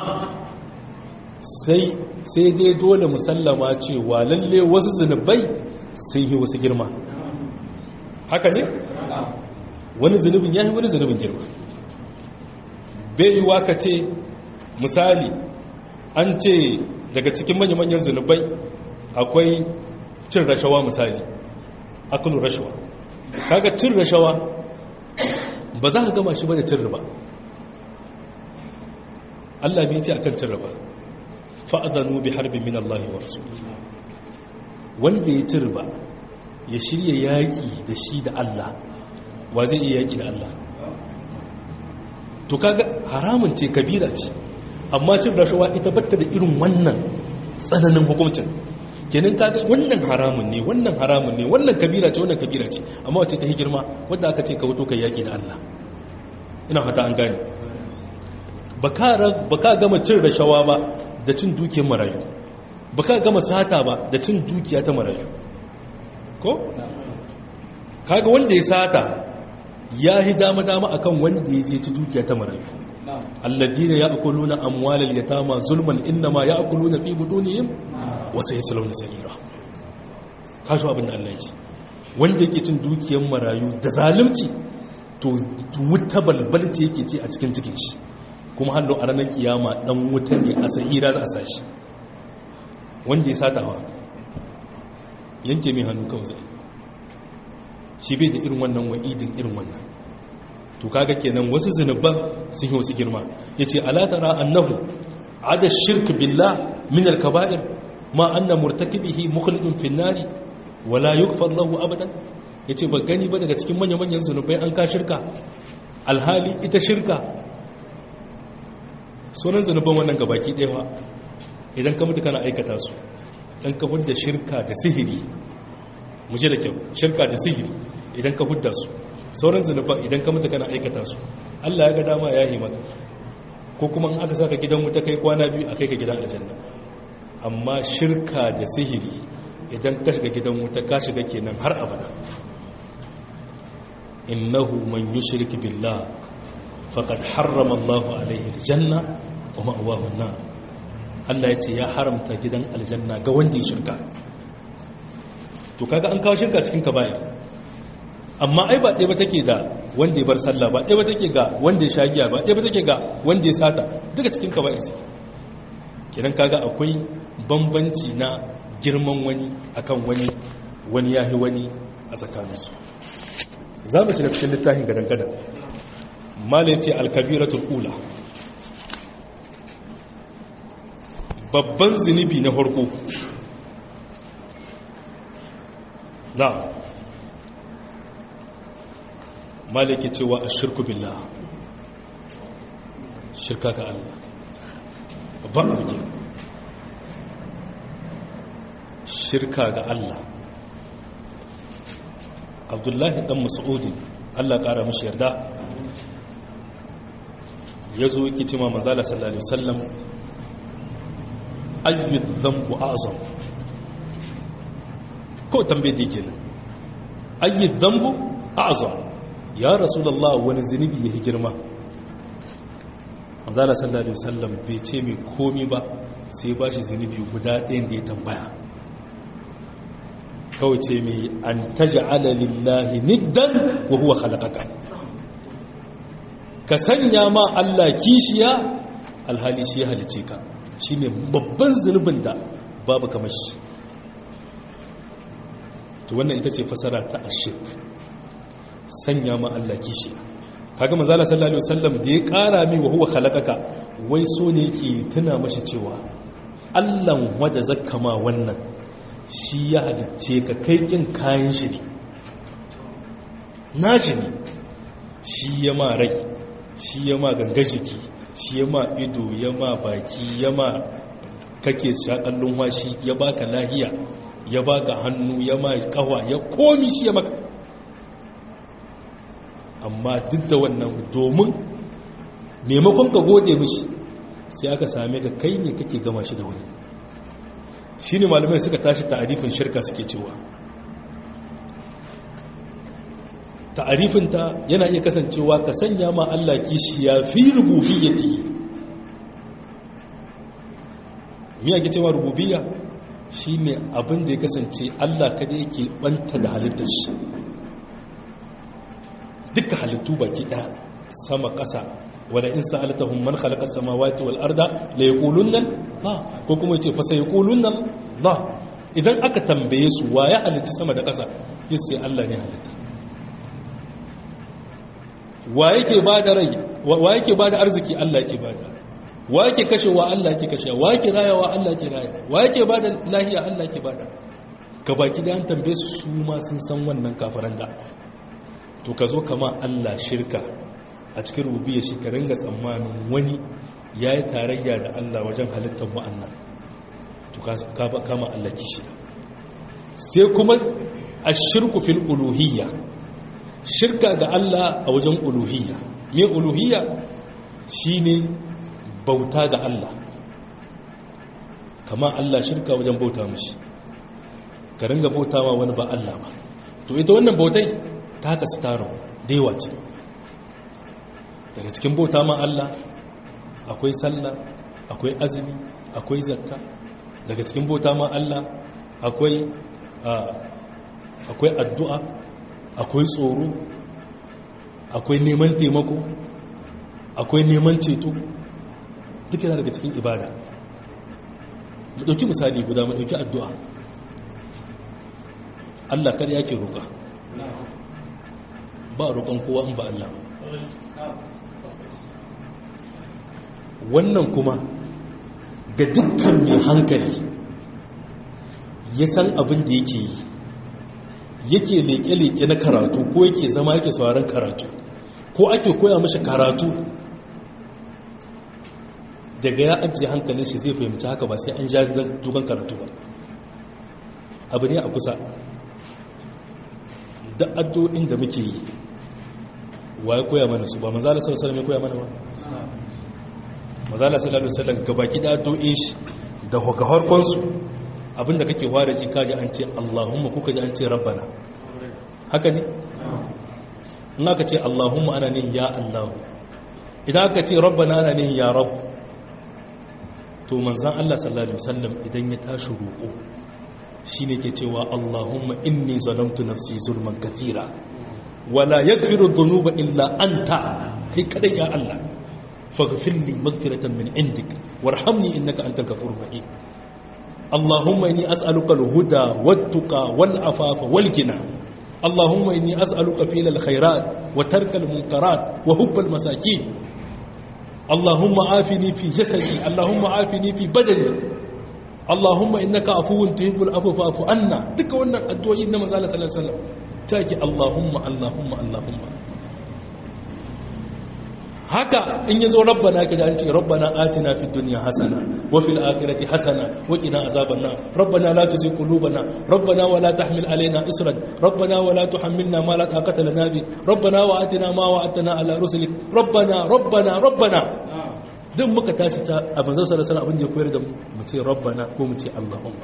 sai sai dai dole musallama cewa lalle wasu zunubai sun yi wasu girma haka ne wani zunubin yayi wani zunubin girma bai yi waka ce misali an ce daga cikin manya-manyan zunubai akwai cin rashawa misali akulun rashawa kaga cin rashawa ba za ka gama shi ba da cin riba Allah bai ce akan cin riba fa'adhanu bi harbin min Allah wa rasul wanda ya ci riba ya shirya yaki da shi da Allah wa zai iya yaki da Allah to kaga haramun ce kabira ce amma cin rashawa ita batta da irin wannan tsananin hukuncin kenan kaga wannan haramun ne wannan haramun ne wannan kabira ce wannan kabira ce amma wace ta girma wadda aka ce ka wuto kai yaki da Allah ina fata an gane ba ka gama cin rashawa ba da cin dukiyar marayu ba ka gama sata ba da cin dukiya ta marayu ko? kaga wanda ya sata ya yi dama-dama akan wanda ya je ci dukiya ta marayu alladina ya'kuluna amwalal yatama zulman inma ya'kuluna fi budunihim wa sayaslawna sa'ira kaso abin da Allah ya ce wanda yake cin dukiyar marayu da zalunci to wuta balbalce yake ce a cikin cikin shi kuma hallo a ranar kiyama dan wuta ne a sa'ira za a sashi wanda ya satawa yanke mai hannu kawai zai shi bai da irin wannan wa'idin irin wannan to kaga kenan wasu zunuban sun yi wasu girma yace ala tara annahu ada shirk billah min al-kaba'ir ma anna murtakibihi mukhlidun fi an-nari wala yughfar lahu abadan yace ba gani ba daga cikin manyan manyan zunubai an ka shirka alhali ita shirka sunan zunuban wannan gabaki ɗaya fa idan ka mutu kana aikata su dan ka hudda shirka da sihiri mu je da kyau shirka da sihiri idan ka hudda su sauran zunuban idan ka mutu kana aikata su Allah ya ga dama ya yi maka ko kuma in aka saka gidan wuta kai kwana biyu a kai ka gidan aljanna amma shirka da sihiri idan ka shiga gidan wuta ka shiga kenan har abada innahu man yushrik billah faqad harrama Allahu alaihi aljanna wa ma'wahu an-nar Allah ya ce ya haramta gidan aljanna ga wanda ya shirka to kaga an kawo shirka cikin kaba'ir amma ai ba ɗaya ba take da wanda ya bar sallah ba ɗaya ba take ga wanda ya shagiya ba ɗaya ba take ga wanda ya sata duka cikin kaba'ir suke kenan kaga akwai bambanci na girman wani akan wani wani yahi wani a tsakaninsu za mu shiga cikin littafin gadan-gadan mala ya ce alkabiratul ula babban zunubi na farko na maliki cewa a shirku billah shirka ga Allah babban abu shirka ga Allah abdullahi dan mas'udi Allah ƙara mashi yarda ya zo yake cima manzala sallallahu alaihi wasallam ayyud dhanbu azam ko tambaye da yake nan ayyud dhanbu azam ya rasulullah wani zunubi ya girma manzala sallallahu alaihi wasallam bai ce mai komi ba sai ba shi zunubi guda ɗayan da ya tambaya kawai ce mai an taj'ala lillahi niddan wa huwa khalaqaka ka sanya ma Allah kishiya alhali shi ya halice ka shine babban zunubin da babu kamar shi to wannan ita ce fasara ta ashirk sanya ma Allah kishiya kaga manzo Allah sallallahu alaihi wasallam da ya kara mai wa huwa khalaqaka wai so ne yake tuna mashi cewa Allah wanda zakka ma wannan shi ya halice ka kai kin kayan shi ne nashi ne shi ya ma rai shi ya ma ganga jiki shi ya ma ido ya ma baki ya ma kake shakallun washi ya baka lahiya ya baka hannu ya ma kawa ya komi shi ya maka amma duk da wannan domin maimakon ka gode mishi sai aka same ka kai ne kake gama shi da wani shi ne malamai suka tashi ta'arifin shirka suke cewa ta'arifinta yana iya kasancewa ka sanya ma Allah kishi ya fi rububiyyati me yake cewa rububiyya shine abin da ya kasance Allah kada yake banta da halittar shi duka halittu baki ɗaya sama ƙasa wala in sa'altahum man khalaqa samawati wal arda la yaqulunna la ko kuma yace fa sai yaqulunna la idan aka tambaye su wa ya halitta sama da ƙasa yace Allah ne halitta wa yake bada rai wa yake bada arziki Allah yake bada wa yake kashewa Allah yake kashewa wa yake rayawa Allah yake raya wa yake bada lahiya Allah yake bada ka baki da an tambaye su su ma sun san wannan kafaran da to ka zo kama Allah shirka a cikin rububiyar shi ka ringa tsammanin wani ya yi tarayya da Allah wajen halittar wa'annan to ka kama Allah kishi sai kuma a shirku fil uluhiyya shirka ga Allah a wajen uluhiyya me uluhiyya shine bauta ga Allah kama Allah shirka wajen bauta mishi ka ringa bauta ma wani ba Allah ba to ita wannan bautai ta haka su taro da yawa ce daga cikin bauta ma Allah akwai sallah akwai azumi akwai zakka daga cikin bauta ma Allah akwai akwai addu'a akwai tsoro akwai neman taimako akwai neman ceto duk yana daga cikin ibada mu ɗauki misali guda mu ɗauki addu'a Allah kar yake roƙa ba roƙon kowa in ba Allah wannan kuma ga dukkan mai hankali ya san abin da yake yi yake leƙe-leƙe na karatu ko yake zama yake sauran karatu ko ake koya mashi karatu daga ya ajiye hankalin shi zai fahimci haka ba sai an ja dukan karatu ba abu ne a kusa da addu'o'in da muke yi wa ya koya mana su ba mazala sallallahu alaihi koya mana ba mazala sallallahu alaihi wasallam gabaki da addu'o'in shi da harkon su abinda kake ware ji kaji an ce Allahumma kuka ji an ce rabbana haka ne in aka ce Allahumma ana ne ya Allah idan aka ce rabbana ana ne ya rabb to manzan Allah sallallahu alaihi wasallam idan ya tashi roƙo shine ke cewa Allahumma inni zalamtu nafsi zulman kathira wala yaghfiru dhunuba illa anta kai kadai ya Allah faghfir li maghfiratan min indik warhamni innaka antal ghafurur rahim Allahumma inni as'aluka al-huda wat-tuqa wal-afafa wal-ghina Allahumma inni as'aluka fi'l al-khairat wa tarka al-munkarat wa hubb al-masakin اللهم عافني في جسدي اللهم عافني في بدني اللهم انك عفو تحب العفو فاعف عنا duka wannan addu'o'i na manzo Allah sallallahu alaihi wasallam take Allahumma Allahumma Allahumma haka in yazo rabbana kaje an ce rabbana atina fid dunya hasana wa fil akhirati hasana wa qina azaban nar rabbana la tuzigh qulubana rabbana wa la tahmil alaina isran rabbana wa la tuhammilna ma la taqata lana bi rabbana wa atina ma wa'adtana ala rusulik rabbana rabbana rabbana duk muka tashi ta a manzon sallallahu alaihi abin da ya koyar da mu mu ce rabbana ko mu ce allahumma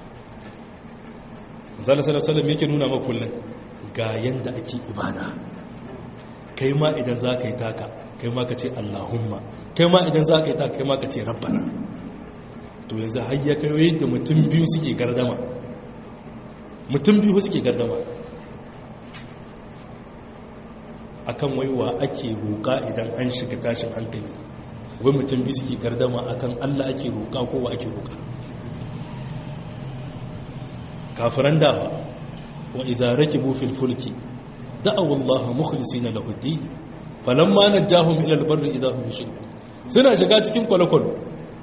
manzon sallallahu alaihi yake nuna maka kullun ga yanda ake ibada kai ma idan za ka yi taka kai ma ka ce allahumma kai ma idan za ka yi taka kai ma ka ce rabbana to yanzu har ya kai yadda mutum biyu suke gardama mutum biyu suke gardama akan waiwa ake roƙa idan an shiga tashin hankali wai mutum biyu suke gardama akan Allah ake roƙa ko wa ake roƙa kafiran dawa wa idza rakibu fil fulki da'aw Allah mukhlisina lahu ad-din falamma najahum ila al-barri idza hum yushrikun suna shiga cikin kwalakwalo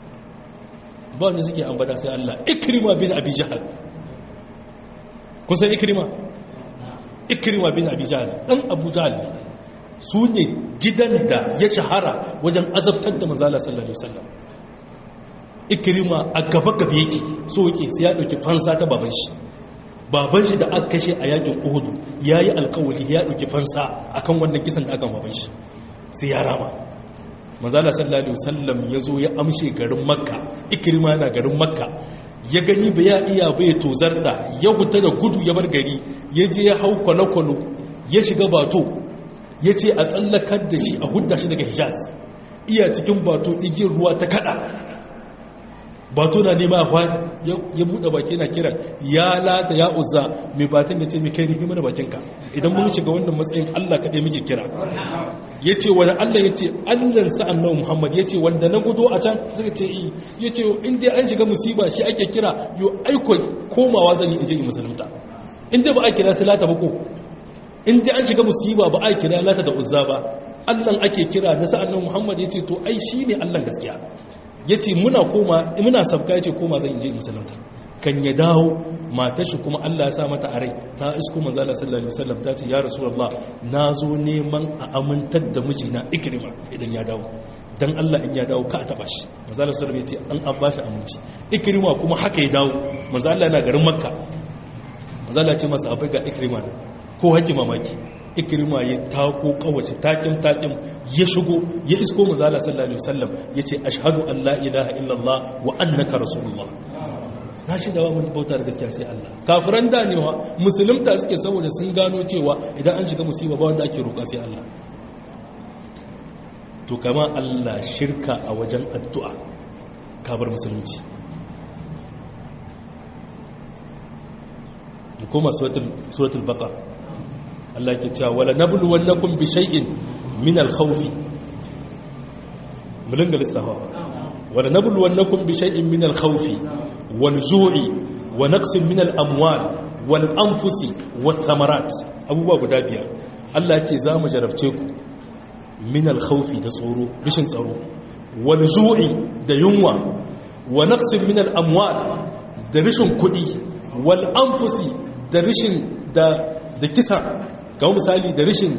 ba wanda suke ambata sai Allah ikrima bin abi jahal kun san ikrima ikrima bin abi jahal dan abu jahal su ne gidan da ya shahara wajen azabtar da mazala sallallahu alaihi wasallam ikrima a gaba gaba yake so yake sai ya dauki fansa ta baban shi baban shi da aka kashe a yakin uhudu yayi alkawari ya dauki fansa akan wannan kisan da aka baban shi sai ya rama mazala sallallahu alaihi wasallam ya zo ya amshe garin makka ikrima yana garin makka ya gani ba ya iya bai tozarta ya huta da gudu ya bar gari ya je ya hau kwalo-kwalo ya shiga bato ya ce a tsallakar da shi a hudda shi daga hijaz iya cikin bato igiyar ruwa ta kada bato na nema ya buɗe baki na kiran ya lata ya uzza mai batin da ce mai kai nufi mana bakinka idan mun shiga wannan matsayin allah kaɗai muke kira ya ce wani allah ya ce allan sa'an nan muhammad ya ce wanda na gudo a can suka ce yi ya ce inda an shiga musiba shi ake kira yau aiko komawa zan yi in je in musulunta inda ba a kira su lata ba ko in dai an shiga musiba ba a kira lata da uzza ba allan ake kira da sa'an nan muhammad ya ce to ai shi ne allan gaskiya ya ce muna koma muna sabka ya ce koma zan je musulunta kan ya dawo matar shi kuma allah ya sa mata a rai ta isko manzala sallallahu alaihi wasallam ta ce ya rasulullah na zo neman a amintar da mijina ikrima idan ya dawo dan allah in ya dawo ka a taba shi manzala sallallahu alaihi wasallam ya ce an an bashi aminci ikrima kuma haka ya dawo manzala yana garin makka manzala ya ce masa abai ga ikrima ko haƙi mamaki ikirma ya tako kawace takin takin ya shigo ya isko mazala sallallahu alaihi wasallam yace ashhadu an la ilaha illallah wa annaka rasulullah na shi da wani bauta da gaskiya sai Allah kafiran da ne wa musulunta suke saboda sun gano cewa idan an shiga musiba ba wanda ake roƙa sai Allah to kama Allah shirka a wajen addu'a kabar musulunci kuma suratul baqar Allah ke cewa wala nabluwannakum bi shay'in min al-khawfi mulin da lissafa wala nabluwannakum bi shay'in min al-khawfi wal ju'i wa naqsin min al-amwal wal anfusi wath thamarat abubuwa guda biyar Allah ce za mu jarabce ku min al-khawfi da tsoro rishin tsaro wal ju'i da yunwa wa naqsin min al-amwal da rishin kudi wal anfusi da rishin da da kisa kamar misali da rishin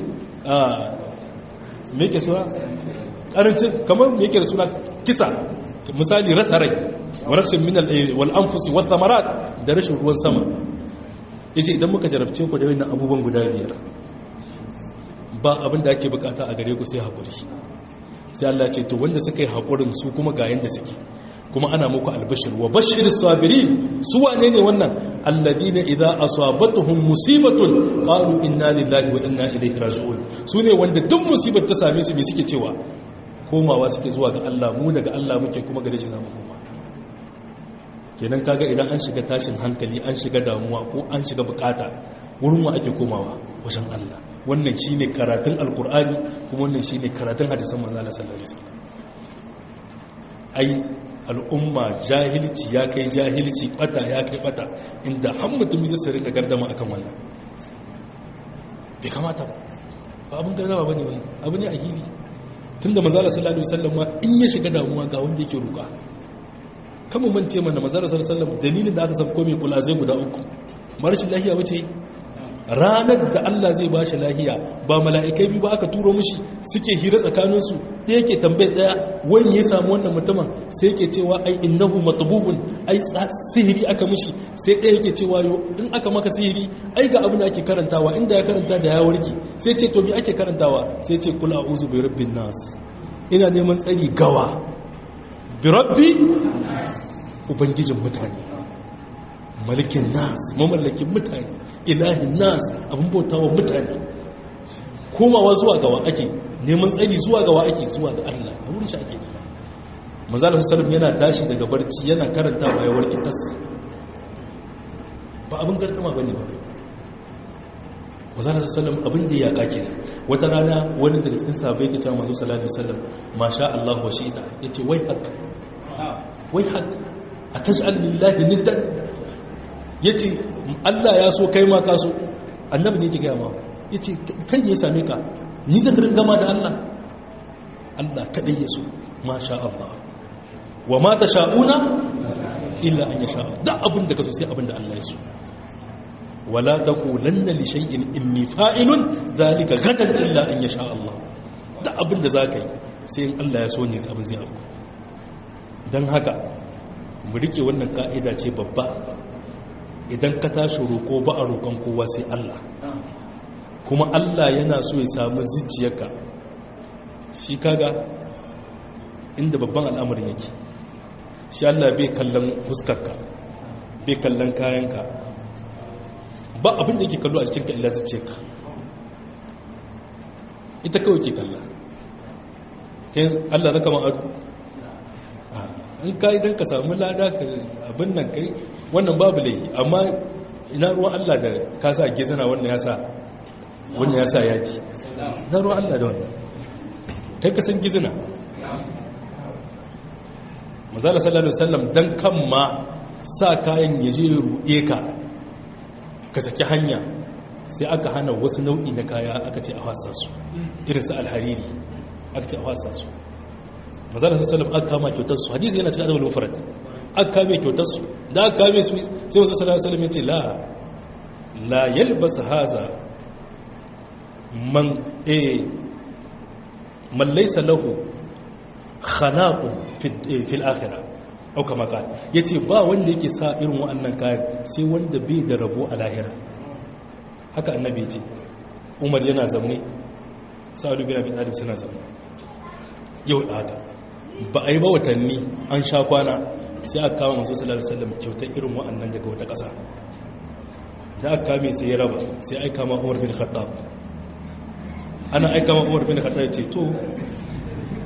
me yake suna karancin kamar me yake da suna kisa misali rasa rai wa naqsin min wal anfusi wath thamarat da rishin ruwan sama yace idan muka jarabce ku da wannan abubuwan guda biyar ba abin da ake bukata a gare ku sai haƙuri sai Allah ce to wanda suka yi haƙurin su kuma ga yanda suke kuma ana muku albashir wa bashir sabirin su wane ne wannan alladina idza asabatuhum musibatun qalu inna lillahi wa inna ilaihi raji'un su ne wanda duk musibar ta same su me suke cewa komawa suke zuwa ga Allah mu daga Allah muke kuma gare shi zamu koma kenan kaga idan an shiga tashin hankali an shiga damuwa ko an shiga bukata wurin wa ake komawa wajen Allah wannan shine karatun alkur'ani kuma wannan shine karatun hadisan manzo Allah sallallahu alaihi wasallam ai al'umma jahilci ya kai jahilci bata ya kai bata inda har mutum ya sirri da gardama akan wannan bai kamata ba ba abin gardama bane wannan abu ne a hili tunda manzo Allah sallallahu alaihi wasallam ma in ya shiga damuwa ga wanda yake roka kama mance mana manzo Allah sallallahu alaihi wasallam dalilin da aka sabko mai kula zai guda uku marashin lahiya wace ranar da Allah zai ba shi lahiya ba mala'ikai biyu ba aka turo mushi suke hira tsakaninsu da yake tambayar daya wani ya samu wannan mutumin sai yake cewa ai innahu matububun ai sihiri aka mushi sai ɗaya yake cewa yo in aka maka sihiri ai ga abin da ake karantawa inda ya karanta da ya warke sai ce to me ake karantawa sai ce kula a'udhu bi rabbin nas ina neman tsari gawa bi rabbi ubangijin mutane malikin nas mamallakin mutane ilahin nas abin bautawa mutane komawa zuwa gawa ake neman tsari zuwa gawa ake zuwa ga Allah a wurin shi ake nema manzalar sallam yana tashi daga barci yana karanta ya warki tas ba abin gardama bane ba manzalar sallam abin da ya kake ne wata rana wani daga cikin sahabbai ke cewa manzo sallallahu alaihi wasallam masha Allah wa shi'ita yace wai hak wai hak ataj'al lillahi niddan ya ce Allah ya so kai ma ka so annabi ne ki gaya ma ya ce kai ne ya same ka ni zakarin gama da Allah Allah kaɗai ya so ma sha Allah wa ma ta sha'una illa an ya sha da abin da ka so sai abin da Allah ya so wala ta kulanna li shay'in inni fa'ilun zalika gadan illa an ya sha Allah da abin da za ka yi sai in Allah ya so ne abin zai abu don haka mu rike wannan ka'ida ce babba idan ka tashi roƙo ba a roƙon kowa sai Allah kuma Allah yana so ya samu zuciyarka shi kaga inda babban al'amarin yake shi Allah bai kallon fuskarka bai kallon kayanka ba abin da yake kallo a cikinka illa zuciyarka ita kawai ke kalla Allah zaka ma'adu in ka idan ka samu lada ka abin nan kai wannan babu laifi amma ina ruwan Allah da ka sa gizana wannan ya sa wannan ya sa yaji na ruwan Allah da wannan kai ka san gizana mazala sallallahu alaihi wasallam dan kan ma sa kayan ya je ruɗe ka ka saki hanya sai aka hana wasu nau'i na kaya aka ce a wasa su irin su alhariri aka ce a wasa su mazala sallallahu aka kama kyautar su hadisi yana cikin adabul mufrad aka kame kyautar su da aka kame su sai wasu sallallahu alaihi wasallam ya ce la la yalbas haza man eh man laysa lahu khalaqun fil akhirah au kama qala yace ba wanda yake sa irin wa'annan kayan sai wanda bai da rabo a lahira haka annabi yace Umar yana zaune Sa'ad bin Abi Talib suna zaune yau da haka ba a yi ba watanni an sha kwana sai aka kawo masu sallallahu alaihi wasallam kyautar irin wa'annan daga wata ƙasa da aka kame sai ya raba sai aika ma Umar bin Khattab ana aika ma Umar bin Khattab ya ce to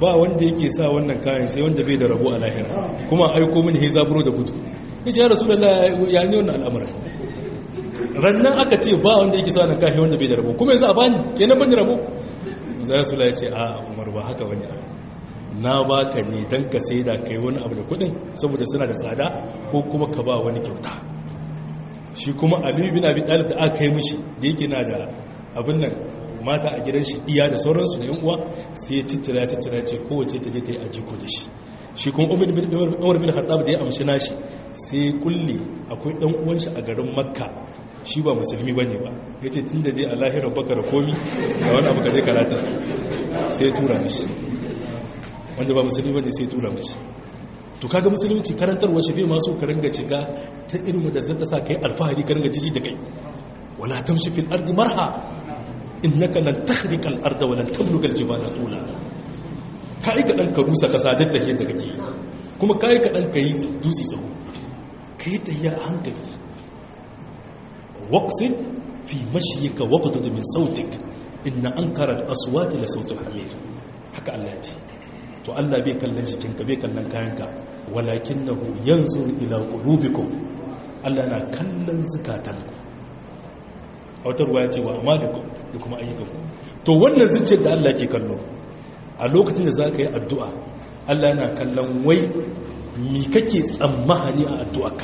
ba wanda yake sa wannan kayan sai wanda bai da rabo a lahira kuma aiko mini he zaburo da gudu ya ce ya rasu da ya ne wannan al'amura rannan aka ce ba wanda yake sa wannan kayan wanda bai da rabo kuma yanzu a bani kenan ban da rabo za su ya ce a umar ba haka wani na baka ne don ka sai da kai wani abu da kudin saboda suna da tsada ko kuma ka ba wani kyauta shi kuma aliyu bin abi talib da aka yi mishi da yake na da abin nan mata a gidan shi iya da sauransu da yan uwa sai ya cittira ya cittira ce kowace ta je ta yi ajiko da shi shi kuma umar bin khattab da ya amshi nashi sai kulle akwai dan uwan shi a garin makka shi ba musulmi bane ba yace tunda dai a lahirar baka da komi ga wani abu ka je karata sai ya tura mishi wanda ba musulmi bane sai ya tura mishi to kaga musulunci karantarwa shi bai maso ka ringa shiga ta irin da zata sa kai alfahari ka ringa jiji da kai wala tamshi fil ardi marha innaka lan takhriqa al arda wa lan tabluga al jibala tula kai ka dan ka rusa kasa da tahiyar da kake kuma kai ka dan kai dutse tsawo kai tahiya a hankali waqsid fi mashyika waqtud min sautik inna ankara al aswati la sautul hamir haka Allah ya ce to Allah bai kallon jikinka bai kallon kayanka walakinahu yanzuru ila qulubikum Allah na kallon zukatanku a wata ruwa ya ce wa amalikum da kuma ayyukanku to wannan zuciyar da Allah ke kallo a lokacin da zaka yi addu'a Allah yana kallon wai mi kake tsammani a addu'arka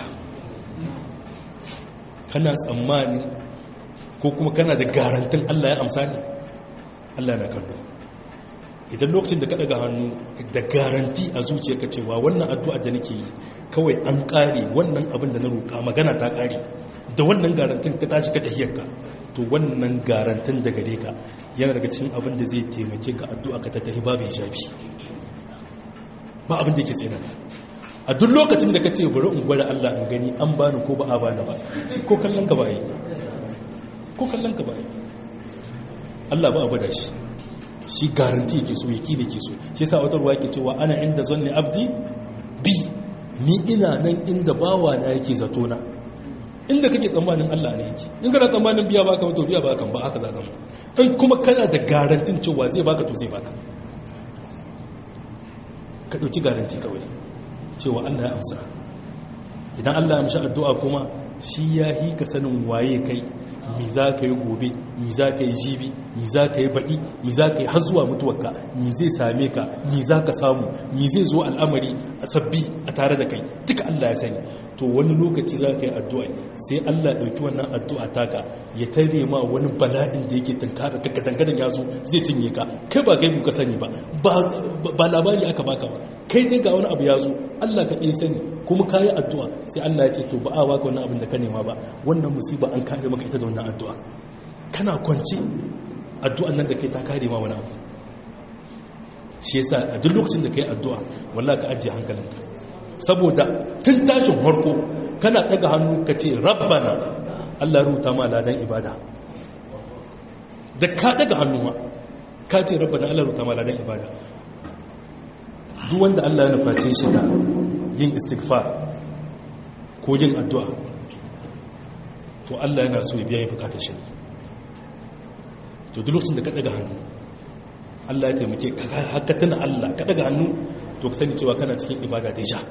kana tsammani ko kuma kana da garantin Allah ya amsa ne Allah yana kallo idan lokacin da ka daga hannu da garanti a zuciyarka cewa wannan addu'a da nake yi kawai an kare wannan abin da na roƙa magana ta kare da wannan garantin ka tashi ka tahiyarka to wannan garantin da gare ka yana daga cikin abin da zai taimake ka addu'a ka ta tahi babu hijabi ba abin da yake tsina a duk lokacin da ka ce bari in gwada Allah in gani an bani ko ba a bani ba ko kallon ka ba yi ko kallon ka ba yi Allah ba a gwada shi shi garanti yake so yaki da ke so shi yasa wata ruwa yake cewa ana inda zanni abdi bi ni ina nan inda bawa na yake zato na inda kake tsammanin Allah ne yake in kana tsammanin biya baka to biya baka ba haka za zama in kuma kana da garantin cewa zai baka to zai baka ka dauki garanti kawai cewa Allah ya amsa idan Allah ya amsa addu'a kuma shi ya hi ka sanin waye kai mi za ka yi gobe mi za ka yi jibi mi za ka yi baɗi mi za ka yi har zuwa mutuwarka mi zai same ka mi za ka samu mi zai zo al'amari a sabbi a tare da kai duka Allah ya sani to wani lokaci za ka yi addu'a sai Allah ya ɗauki wannan addu'a taka ya tare ma wani bala'in da yake tankara ka dangadan ya zo zai cinye ka kai ba kai ka sani ba ba labari aka baka ba kai dai ga wani abu ya zo Allah ka ɗaya sani kuma ka yi addu'a sai Allah ya ce to ba a baka wannan abin da ka nema ba wannan musiba an kare maka ita da wannan addu'a kana kwanci addu'an nan da kai ta kare ma wani abu shi yasa a duk lokacin da kai addu'a wallahi ka ajiye hankalinka saboda tun tashin harko kana daga hannu ka ce rabbana Allah ruta ma ladan ibada da ka daga hannu ma ka ce rabbana Allah ruta ma ladan ibada duk wanda Allah ya nuface shi da yin istighfar ko yin addu'a to Allah yana so ya biya ya bukatar shi to duk lokacin da ka daga hannu Allah ya taimake haka tana Allah ka daga hannu to ka sani cewa kana cikin ibada da ja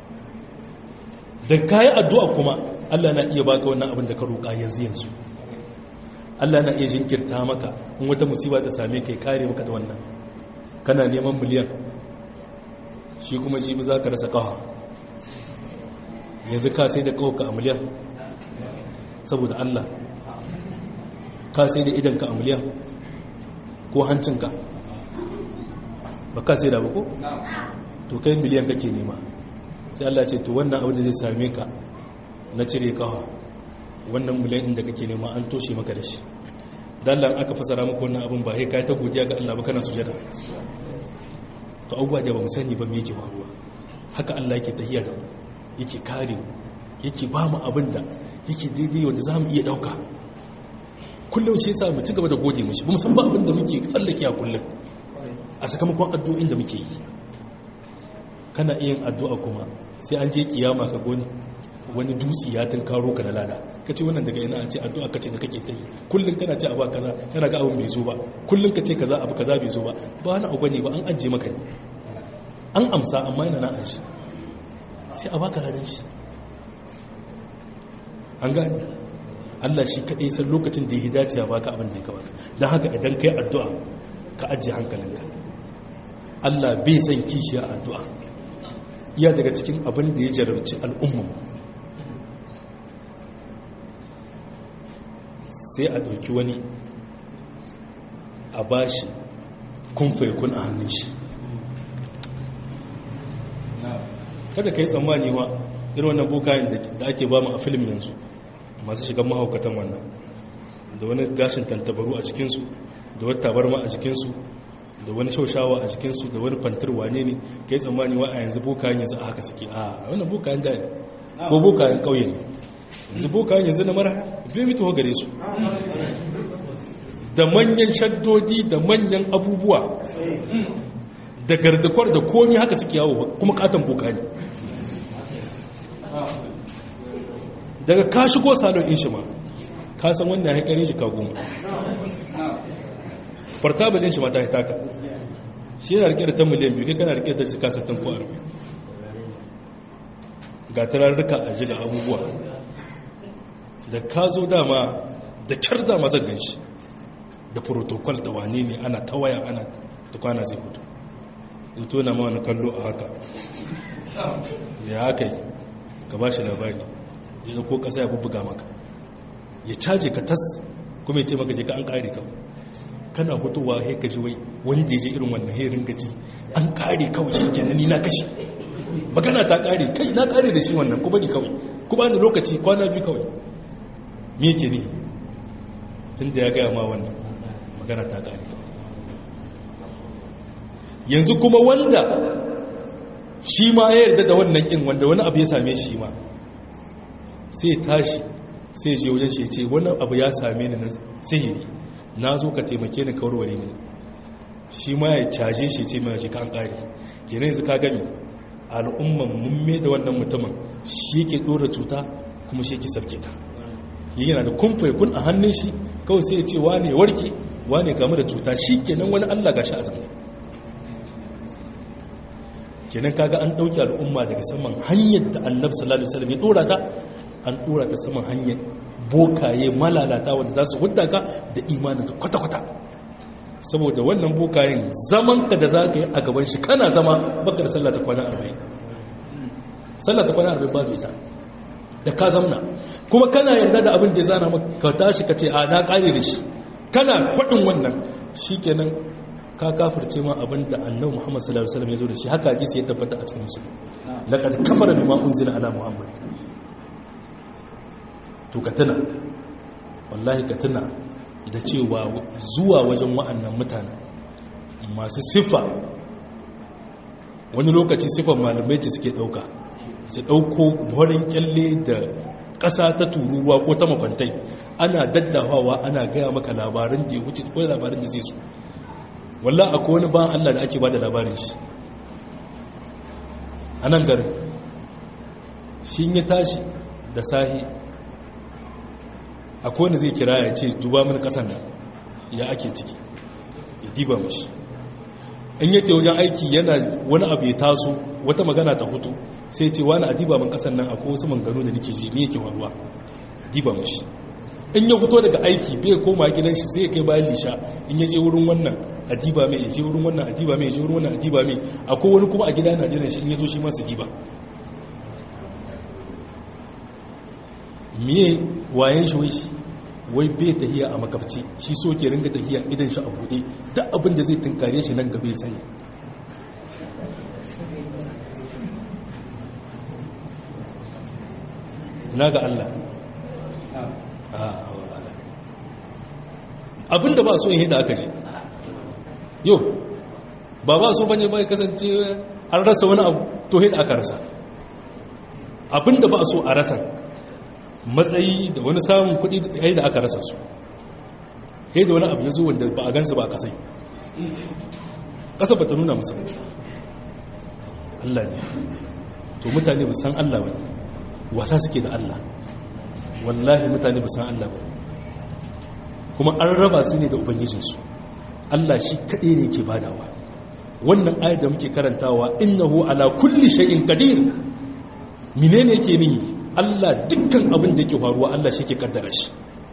da kayi addu'a kuma Allah na iya baka wannan abin da ka roƙa yanzu yanzu Allah na iya jinkirta maka in wata musiba ta same ka kare maka da wannan kana neman miliyan shi kuma shi za ka rasa kawa yanzu ka sai da kawaka a miliyan saboda Allah ka sai da idanka a miliyan ko hancinka ba ka sai da ba ko? to kai miliyan kake nema sai Allah ce to wannan abin da zai same ka na cire kawa wannan miliyan inda kake nema an toshe maka da shi dallan aka fasara maka wannan abin ba sai kai ta godiya ga Allah ba kana sujada to abubuwa da ba mu sani ba me yake faruwa haka Allah yake tahiya da mu yake kare mu yake ba mu abin da yake daidai wanda za mu iya dauka kullum shi yasa mu ci gaba da gode mishi ba mu san ba abin da muke tsallake a kullum a sakamakon addu'o'in da muke yi kana iya yin addu'a kuma sai an je kiyama ka goni wani dutsi ya tun karo ka da lada ka ce wannan daga ina a ce addu'a ka ce da kake ta yi kullum kana ce abu kaza kana ga abu mai zo ba kullum ka ce kaza abu kaza bai zo ba ba wani abu ne ba an ajiye maka ne an amsa amma yana na aji sai a baka ladan shi an gane Allah shi kaɗai san lokacin da ya dace ya baka abin da ya kamata don haka idan kai addu'a ka ajiye hankalinka Allah bai san kishiya addu'a iya daga cikin abin da ya jarabci al'umman sai a ɗauki wani a bashi kun faikun a hannun shi kada ka yi tsammani wa irin wannan bukayen da ake ba mu a filim yanzu masu shigan mahaukatan wannan da wani gashin tantabaru a cikinsu da wata tabarma a jikinsu da wani shaushawa a jikinsu da wani fantar wane ne ka yi tsammani wa a yanzu bukayen yanzu a haka suke a wannan bukayen da ko bukayen ƙauye ne yanzu bukayen yanzu na mara bai mito gare su da manyan shaddodi da manyan abubuwa da gardakwar da komi haka suke yawo kuma katon buka ne daga ka shigo salon in shi ma ka san wannan haikarin shi kagoma fartabalin shi ma ta hitaka shi yana rike da ta miliyan biyu kai kana rike da jika sattin ko arba'in ga turarruka a jiga abubuwa da ka zo dama da kyar dama zan gan shi da protocol da wane ne ana ta waya ana tukwana zai hudu zuto na ma wani kallo a haka ya haka yi ka ba shi labari ya ko kasa ya bubbuga maka ya caje ka tas kuma ya ce maka je ka an kare kawai kana hutuwa ya kaji wai wanda ya je irin wannan herin gaji an kare kawai shi kenan ni na kashe magana ta kare kai na kare da shi wannan ku bari kawai ku ba ni lokaci kwana biyu kawai me yake ne tun da ya gaya ma wannan magana ta kare yanzu kuma wanda shi ma ya yarda da wannan kin wanda wani abu ya same shi ma sai tashi sai je wajen shi ce wannan abu ya same ni na sihiri na zo ka taimake ni kawarware ni shi ma ya caje shi ce mai shi kan kare kenan yanzu ka gami al'umman mumme da wannan mutumin shi yake dora cuta kuma shi yake sabke ta yana da kumfai kun a hannun shi kawai sai ya ce wane warke wane game da cuta shi kenan wani allah gashi a zama kenan kaga an dauki al'umma daga saman hanyar da annabi sallallahu alaihi wasallam ya dora ta an dora ta saman hanyar bokaye malalata wanda za su hudda ka da imanin ka kwata-kwata saboda wannan bokayen zaman ka da za ka yi a gaban shi kana zama baka da sallah ta kwana 40 sallah ta kwana 40 babu ita da ka zamna kuma kana yarda da abin da ya zana maka tashi ka ce a na kare da shi kana faɗin wannan shikenan ka kafirce ma abin da annabi Muhammad sallallahu alaihi wasallam ya zo da shi haka hadisi ya tabbata a cikin musulmi laqad kafara bima unzila ala muhammad to ka tuna wallahi ka tuna da cewa zuwa wajen wa'annan mutane masu siffa wani lokaci siffar malamai ce suke dauka su dauko horin kyalle da ƙasa ta tururuwa ko ta makwantai ana daddafawa ana gaya maka labarin da ya wuce ko labarin da zai so wallah akwai wani ban Allah da ake ba da labarin shi a nan garin shi ya tashi da sahi akwai wani zai kira ya ce duba mini kasan nan ya ake ciki ya diba mashi in yake wajen aiki yana wani abu ya taso wata magana ta hutu sai ce wani a diba min kasan nan akwai wasu mangano da nake ji ne yake waruwa diba mashi in ya fito daga aiki bai koma gidan shi sai ya kai bayan lisha in ya je wurin wannan adiba mai ya je wurin wannan adiba mai ya je wurin wannan adiba mai akwai wani kuma a gida na jiran shi in ya zo shi masu diba miye wayan shi wai shi wai bai tahiya a makafci shi so ke ringa tahiya idan shi a buɗe duk abin da zai tunkare shi nan gaba ya sani na ga Allah abinda ba so yin da aka ji yau ba ba so bane bai kasance an rasa wani abu to da aka rasa abinda ba so a rasa matsayi da wani samun kudi yayi da aka rasa su yayi da wani abu ya zo wanda ba a gansu ba a kasai ƙasa ba ta nuna musu Allah ne to mutane ba san Allah ba wasa suke da Allah wallahi mutane ba san Allah ba kuma an raba su ne da ubangijinsu Allah shi kaɗai ne ke badawa wannan ayar da muke karantawa innahu ala kulli shay'in qadir menene ke ni Allah dukkan abin da yake faruwa Allah shi ke kaddara shi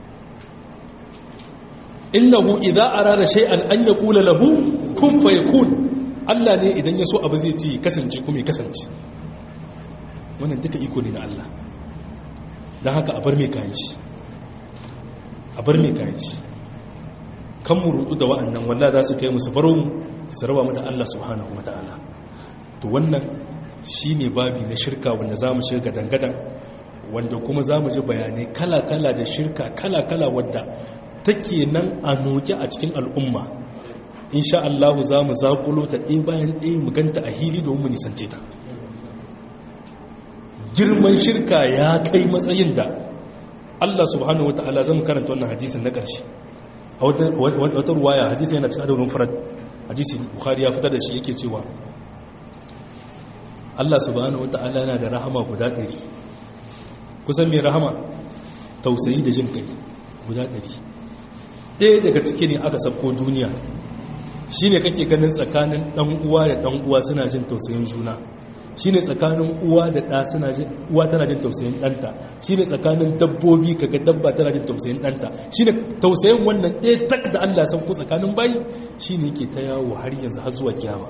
innahu idza arada shay'an an yaqula lahu kun fayakun Allah ne idan ya so abu zai ci kasance kuma ya kasance wannan duka iko ne na Allah dan haka a bar mai kayan shi a bar mai kayan shi kan mu rudu da wa'annan wallahi za su kai musu baro mu su raba mu da Allah subhanahu wataala to wannan shine babi na shirka wanda zamu shiga dangadan wanda kuma zamu ji bayanai kala-kala da shirka kala-kala wadda take nan a noke a cikin al'umma insha Allah za mu zaƙulo ta ɗaya bayan ɗaya mu ganta a hili domin mu nisance ta girman shirka ya kai matsayin da Allah subhanahu wata'ala zan karanta wannan hadisin na ƙarshe a wata ruwaya hadisin yana cikin adabin farad hadisi bukhari ya fitar da shi yake cewa Allah subhanahu wata'ala yana da rahama guda ɗari kusan mai rahama tausayi da jin kai guda ɗari ɗaya daga ciki ne aka sabko duniya shi ne kake ganin tsakanin ɗan uwa da ɗan uwa suna jin tausayin juna shi ne tsakanin uwa da ɗa suna jin uwa tana jin tausayin ɗanta shi ne tsakanin dabbobi kaga dabba tana jin tausayin ɗanta shi ne tausayin wannan ɗaya tak da Allah san ku tsakanin bayi shi ne yake ta yawo har yanzu har zuwa kiyama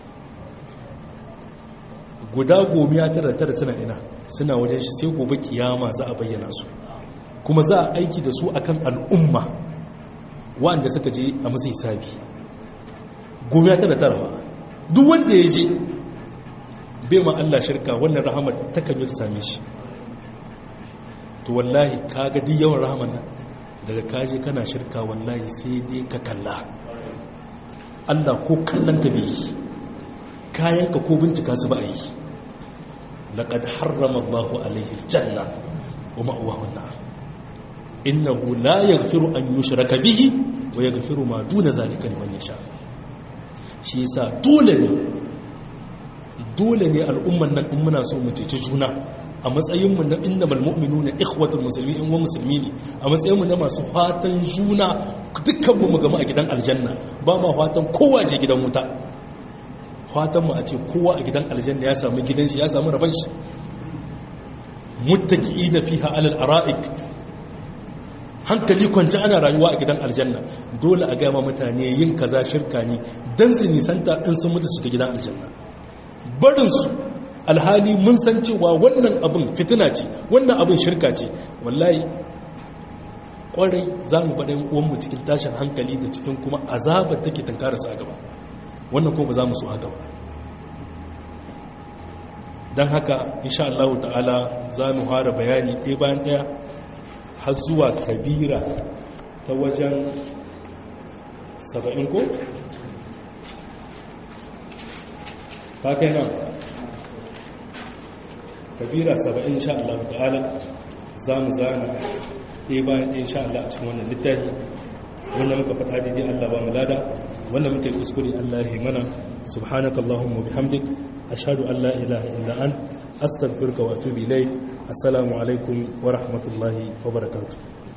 guda gomiya tara tara suna ina suna wajen shi sai gobe kiyama za a bayyana su kuma za a aiki da su akan al'umma wanda suka je a musu hisabi gomiya tara tara ba duk wanda ya je bai ma Allah shirka wannan rahamar ta kan yi ta same shi to wallahi kaga duk yawan rahamar nan daga kaje kana shirka wallahi sai dai ka kalla Allah ko kallon ka bai kayanka ko bincika su ba a yi laƙad harrama Allahu alaihi aljanna wa ma'uwahu an-nar innahu la yaghfiru an yushraka bihi wa yaghfiru ma duna zalika liman yasha shi yasa dole ne dole ne al'umman nan in muna so mu cece juna a matsayin mu na innamal mu'minuna ikhwatul muslimin in wa musulmi ne a matsayin mu na masu fatan juna dukkan mu mu gama a gidan aljanna ba ma fatan kowa je gidan wuta fatan mu a ce kowa a gidan aljanna ya samu gidan shi ya samu rabon shi muttaqiina fiha alal ara'ik hankali kwanci ana rayuwa a gidan aljanna dole a gama mutane yin kaza shirka ne dan su nisanta in sun mutu shiga gidan aljanna barin su alhali mun san cewa wannan abin fitina ce wannan abin shirka ce wallahi kwarai za mu baɗin uwanmu cikin tashin hankali da cikin kuma azabar take tankararsa a gaba wannan ko ba za mu so haka ba don haka insha Allah ta'ala za mu fara bayani ɗaya bayan ɗaya har zuwa kabira ta wajen saba'in ko? ta kai nan kabira saba'in insha Allah ta'ala za mu zana ɗaya bayan ɗaya insha Allah a cikin wannan littafi wanda muka faɗa daidai Allah ba mu lada wanda muka yi kuskure Allah ya mana subhanaka allahumma bihamdik ashhadu an la ilaha illa ant astaghfiruka wa atubu ilayk assalamu alaikum wa rahmatullahi wa barakatuh